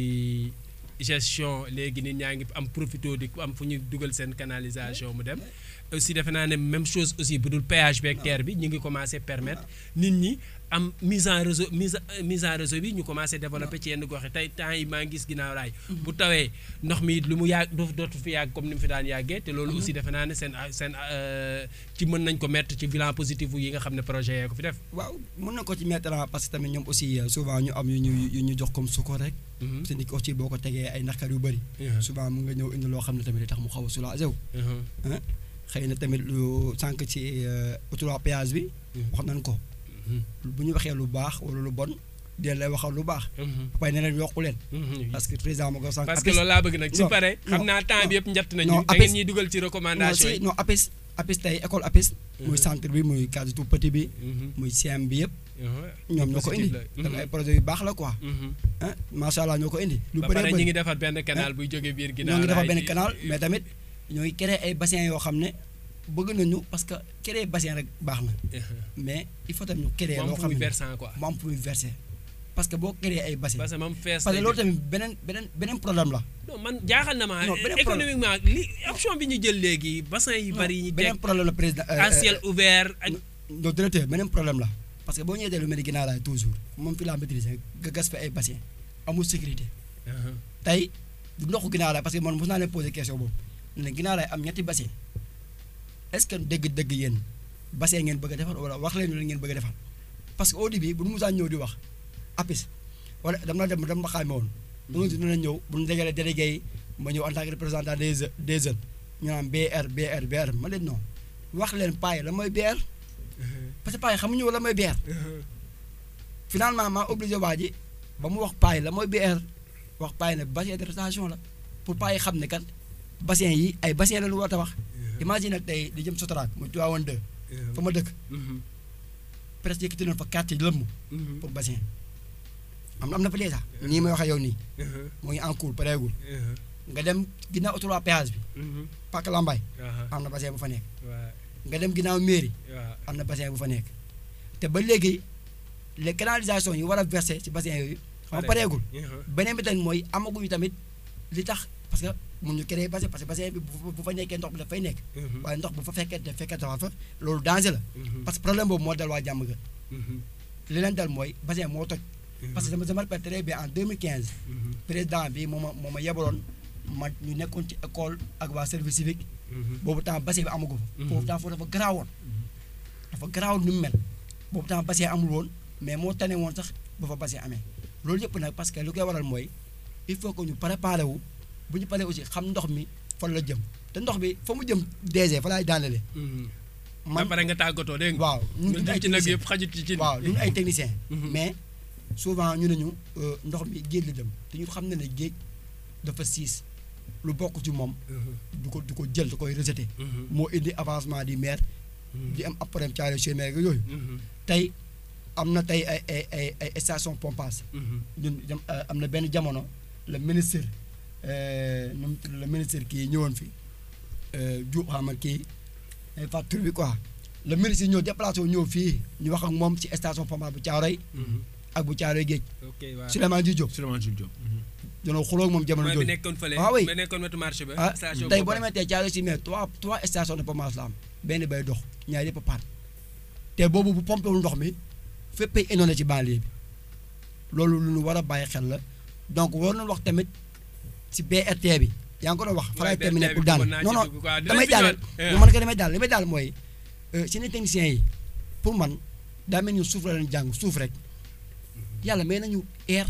ci gestion léegi nit ñaa ngi am profito di am fu ñu dugal seen canalisation mu dem aussi defe naa ne même chose aussi bu dul péage beeg terre bi ñu ngi commencé permettre nit ñi am mise en réseau mise en- mise en réseau bi ñu commencé développé ci yenn gox yi tey temps yi maa ngi gis ginnaaw raay bu tawee ndox mi lu mu yàgg dootu dootu fi yàgg comme ni mu fi daan yàggee te loolu aussi defe naa ne seen seen euh, ci mën nañ ko mettre ci bilan positif yi nga xam ne projet yee ko fi def waaw mën na ko ci mettre en parce que tamit ñoom aussi euh, souvent ñu am yu ñu yu ñu jox comme sukkur rek Mhm. parce que nit ki aussi boo ko tegee ay naqar yu bëri Mhm. souvent mu nga ñëw indi loo xam ne tamit day tax mu xaw a soulagé wu Mhm. xëy na tamit lu sànq ci euh, autoroute péage bi Mhm. wax nañ ko Mhm. bu ñu waxee lu baax wala lu bon dee lay waxal lu baax Mhm. waaye ne leen yokku leen Mhm. parce que président ma ko sànq parce que APIX loolu laa bëgg nag su non, pare xam non, naa temps bi yëpp njatt nañu non, da ngeen APIX ñuy dugal ci non recommandation si yi non APIX APIX tey école APIX muy Mhm. centre bi muy cadre tout petit bi Mhm. muy CM bi yëpp Mhm. ñoom ñoo ko Positif indi la. donc Mhm. ay projet yu baax la quoi Mhm. ah macha allah ñoo ko indi lu ba bëree pare ñu bëri ngi defar benn canal buy jógee biir ginnaaw ñoo ngi defar raay benn bi. canal mais tamit ñoo ngi créer ay bassin yoo xam ne bëgg nañu parce que créer bassin rek baax na mais il faut tamit ñu créer mu am loo fu xam muy ne versant quoi mu am fu muy verser parce que boo créer ay bassin parce que moom fees parce que lay loolu def. tamit beneen beneen beneen problème la non man jaaxal na ma Non, beneen problème. économiquement li option bi ñu jël léegi bassin yi bari yi ñu teg beneen problème la président euh, à ciel ouvert ak non directeur beneen problème la parce que boo ñëwee lu mel ni ginnaaw laay toujours moom fi laa maîtriser nga gas fi ay bassin amul sécurité Mhm. tey du ndoxu ginnaaw laay parce que man mos naa leen poser question boobu ne ginnaaw laay am ñetti bassin est-ce que dëgg-dëgg yéen bassin ngeen bëgg a defar wala wax leen lu ngeen bëgg a defar parce que au début bu nu musaan ñëw di wax APIX wala dama dem dama xaame woon. bu ñu dina ñëw bu ñu dajalee délégué yi ma ñëw en tant que représentant des je- des jeunes ñu naan BR BR BR ma leen non wax leen paa yi la mooy BR parce que paa yi xamuñu la mooy BR. finalement maa obligé waa ji ba mu wax paa yi la mooy BR wax paa yi ne bassin de rétention la pour paa yi xam ne kat bassin yi ay bassin la lu war a wax imagine nag tey di jëm Sotrac mu Tivaouane 2 fa ma dëkk Mhm. presque yëkkati nañ fa quartier lëmm Mhm. pour bassin am na am na fa déjà nii may wax ak yow nii moo ngi en cours pareegul nga dem ginnaaw autoroute péage bi Pàcc Lambaye am na bassin bu fa nekk nga dem ginnaaw mairie am na bassin bu fa nekk te ba léegi les canalisations yi war a verser ci bassin yooyu xam nga pareegul beneen bi tamit mooy amaguñu tamit li tax parce que mun ñu créer bassin parce que bassin bi bu bu fa nekkee ndox bi daf fay nekk waaye ndox bu fa fekkee te fekkee tawa fa loolu danger la parce que problème boobu moo dal waa jàmm ga li leen dal mooy bassin moo toj parce que je me rappelle très bien en 2015 président bi moo ma moo ma yebaloon ma ñu nekkoon ci école ak waa service civique boobu temps bassin bi amagu fa boobu temps foofu dafa garaawoon dafa garaawoon ni mu mel boobu temps bassin amul woon mais moo tane woon sax ba fa bassin amee loolu yëpp nag parce que lu koy waral mooy il faut que ñu préparé wu bu ñu paree aussi xam ndox mi fan la jëm te ndox bi fa mu jëm DG fa laay daanele man pare nga tàggatoo dégg nga waaw ñun ñun ay ci nag technicien yëpp xajut ci ci waaw ñun ay technicien Mhm. mais souvent ñu ne ñu euh, ndox mi géej la jëm te ñu xam ne ne géej dafa siis lu bokk ci moom du ko du ko jël da koy rejeté moo indi avancement di maire di am ab problème caare chez maire yooyu tey am na tey ay ay ay ay station pompage ñun dem euh, am na benn jamono le ministre euh, nu mu tudd le ministre kii ñëwoon fi Diop xam nga kii ay facture bi quoi le ministre ñëw déplacé wu ñëw fii ñu wax ak moom ci station pompage bu Caaroy ak bu Caaroy géej ok waaw Souleymane Di Diop Souleymane Jules Diop. dañoo xuloo ak moom jamono mooy bi jooju nekkoon fële Ah oui. bi nekkoon wetu marché ba ah station tey boo boobu. demee tey Caaroy si mais trois trois stations de pompage la am benn bay dox ñaar yëpp a paan te boobu bu pompé wul ndox mi féppay inondé ci banlieue bi loolu lu ñu war a bàyyi xel la donc war nañu wax tamit si BRT bi yaa ngi ko doon wax fa laay BRT terminé bi pour daane bëggoon naa non ci non dugg quoi. Dinañ damay fi daal ñëwaat. man ko damay daal li may daal mooy seen techniciens yi pour man daa mel ni suuf la leen jàng suuf rek yàlla may nañu air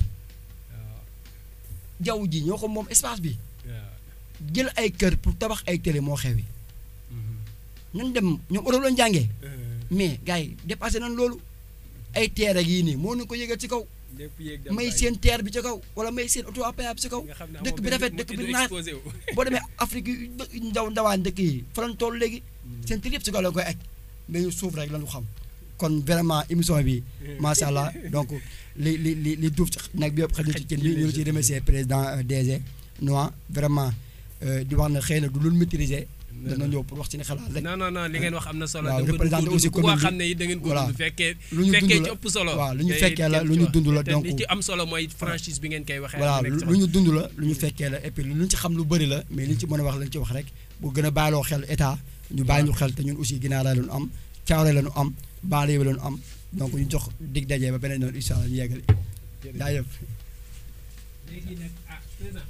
jaww ji ñoo ko moom espace bi jël ay kër pour tabax ay télé moo xewi ñun dem ñoom Europe lañu jàngee mais gars yi dépassé nañ loolu ay teer ak yii nii moo ñu ko yëgal ci kaw lépp yéeg dem may bàyyi. seen teer bi ci kaw wala may seen auto à péage bi ci kaw nga xam ne dëkk amoo bi benn rafet mu dëkk bi tudd naat exposé wu. boo demee Afrique yu dë- ndaw ndawaan dëkk yi fa lañ toll léegi seen tër yëpp ci kaw la koy aj mais ñu suuf rek lañu xam kon vraiment émission bi macha allah donc li li li li duuf ci nag bi yëpp xëy na ci cin bi ñu ngi ciy remercier président euh, DG Noa vraiment euh, di wax na xëy na du lu maîtriser dana ñëw pour wax ci ni xalaat rek non non non li ngeen wax am na solo. waaw da ngeen ko représenté dund aussi ku ko commune bi. xam ne it da ngeen ko Voilà. dund fekkee. lu ñu fekkee dund ci la ëpp solo. waaw lu ñu te fekkee la kenn lu ci ñu wax. dund la te donc li ci am solo mooy franchise bi ngeen koy waxee. voilà nekk lu sama- lu ñu dund la lu ñu fekkee la et puis lu ñu ci xam lu bëri la mais li ñu ci mën a wax lañ ci wax rek bu gën a bàyyiloo xel état ñu bàyyi ñu xel te ñun aussi ginnaaw la ñu am caawre la ñu am baale yi la ñu am donc ñu jox dig daje ba beneen yoon incha allah ñu yeggali jaajëf léegi nag ah président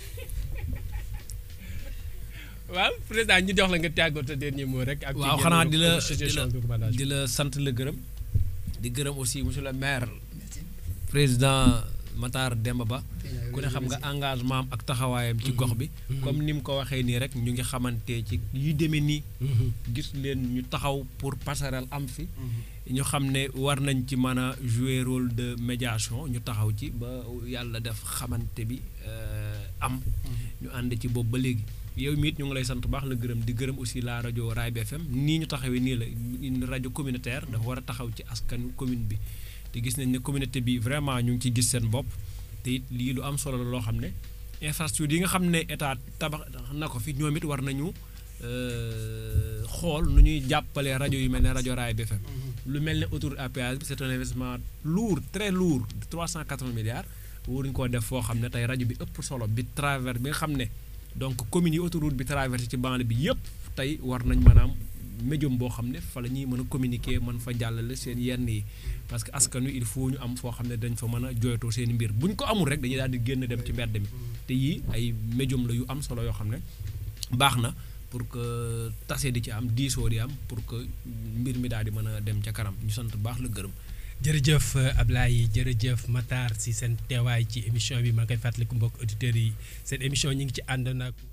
waaw président ñu jox la nga tàggatoo dernier mot rek. ak waaw ci xanaa yenn di la di association la de recommandation. di la sant la gërëm di gërëm aussi monsieur le maire président Matar Demba Ba ku ne xam nga engagement am ak taxawaayam ci gox bi comme ni mu ko waxee nii rek ñu ngi xamante ci yu demee nii gis leen ñu taxaw pour passerelle am fi ñu xam ne war nañ ci mën a jouer rôle de médiation ñu taxaw ci ba yàlla def xamante bi euh, am ñu ànd ci boobu ba léegi yow miit ñu ngi lay sant bu baax la gërëm di gërëm aussi la rajo Raay BFM nii ñu taxawee nii la une rajo communautaire dafa war a taxaw ci askan commune bi te gis nañ ne communauté bi vraiment ñu ngi ci gis seen bopp te it lii lu am solo la loo xam ne infrastructure yi nga xam ne état tabax na ko fi ñoom it war nañu euh, xool nu ñuy jàppalee rajo yu mel ne rajo Raay BFM lu mel ne autoroute à péage bi c'est un investissement lourd très lourd de 380 milliards waruñu koo def foo xam ne tey rajo bi ëpp solo bi travers bi nga xam ne donc communes yi autoroute bi traversé ci banlieue bi yëpp tey war nañ maanaam médium boo xam ne fa la ñuy mën a communiquer mën fa jàllale seen yenn yi parce que askan wi il faut ñu am foo xam ne dañ fa mën a jooytoo seen i mbir bu ñu ko amul rek dañuy daal di génn dem ci mbedd mi te yii ay médium la yu am solo yoo xam ne baax na pour que tase di ci am diisoo di am pour que mbir mi daal di mën a dem ca kanam ñu sant baax la gërëm jërëjëf Ablaye jërëjëf Matar si seen teewaay ci émission bi maa ngi koy fàttaliku mbokk auditeurs yi seen émission ñi ngi ci ànd nag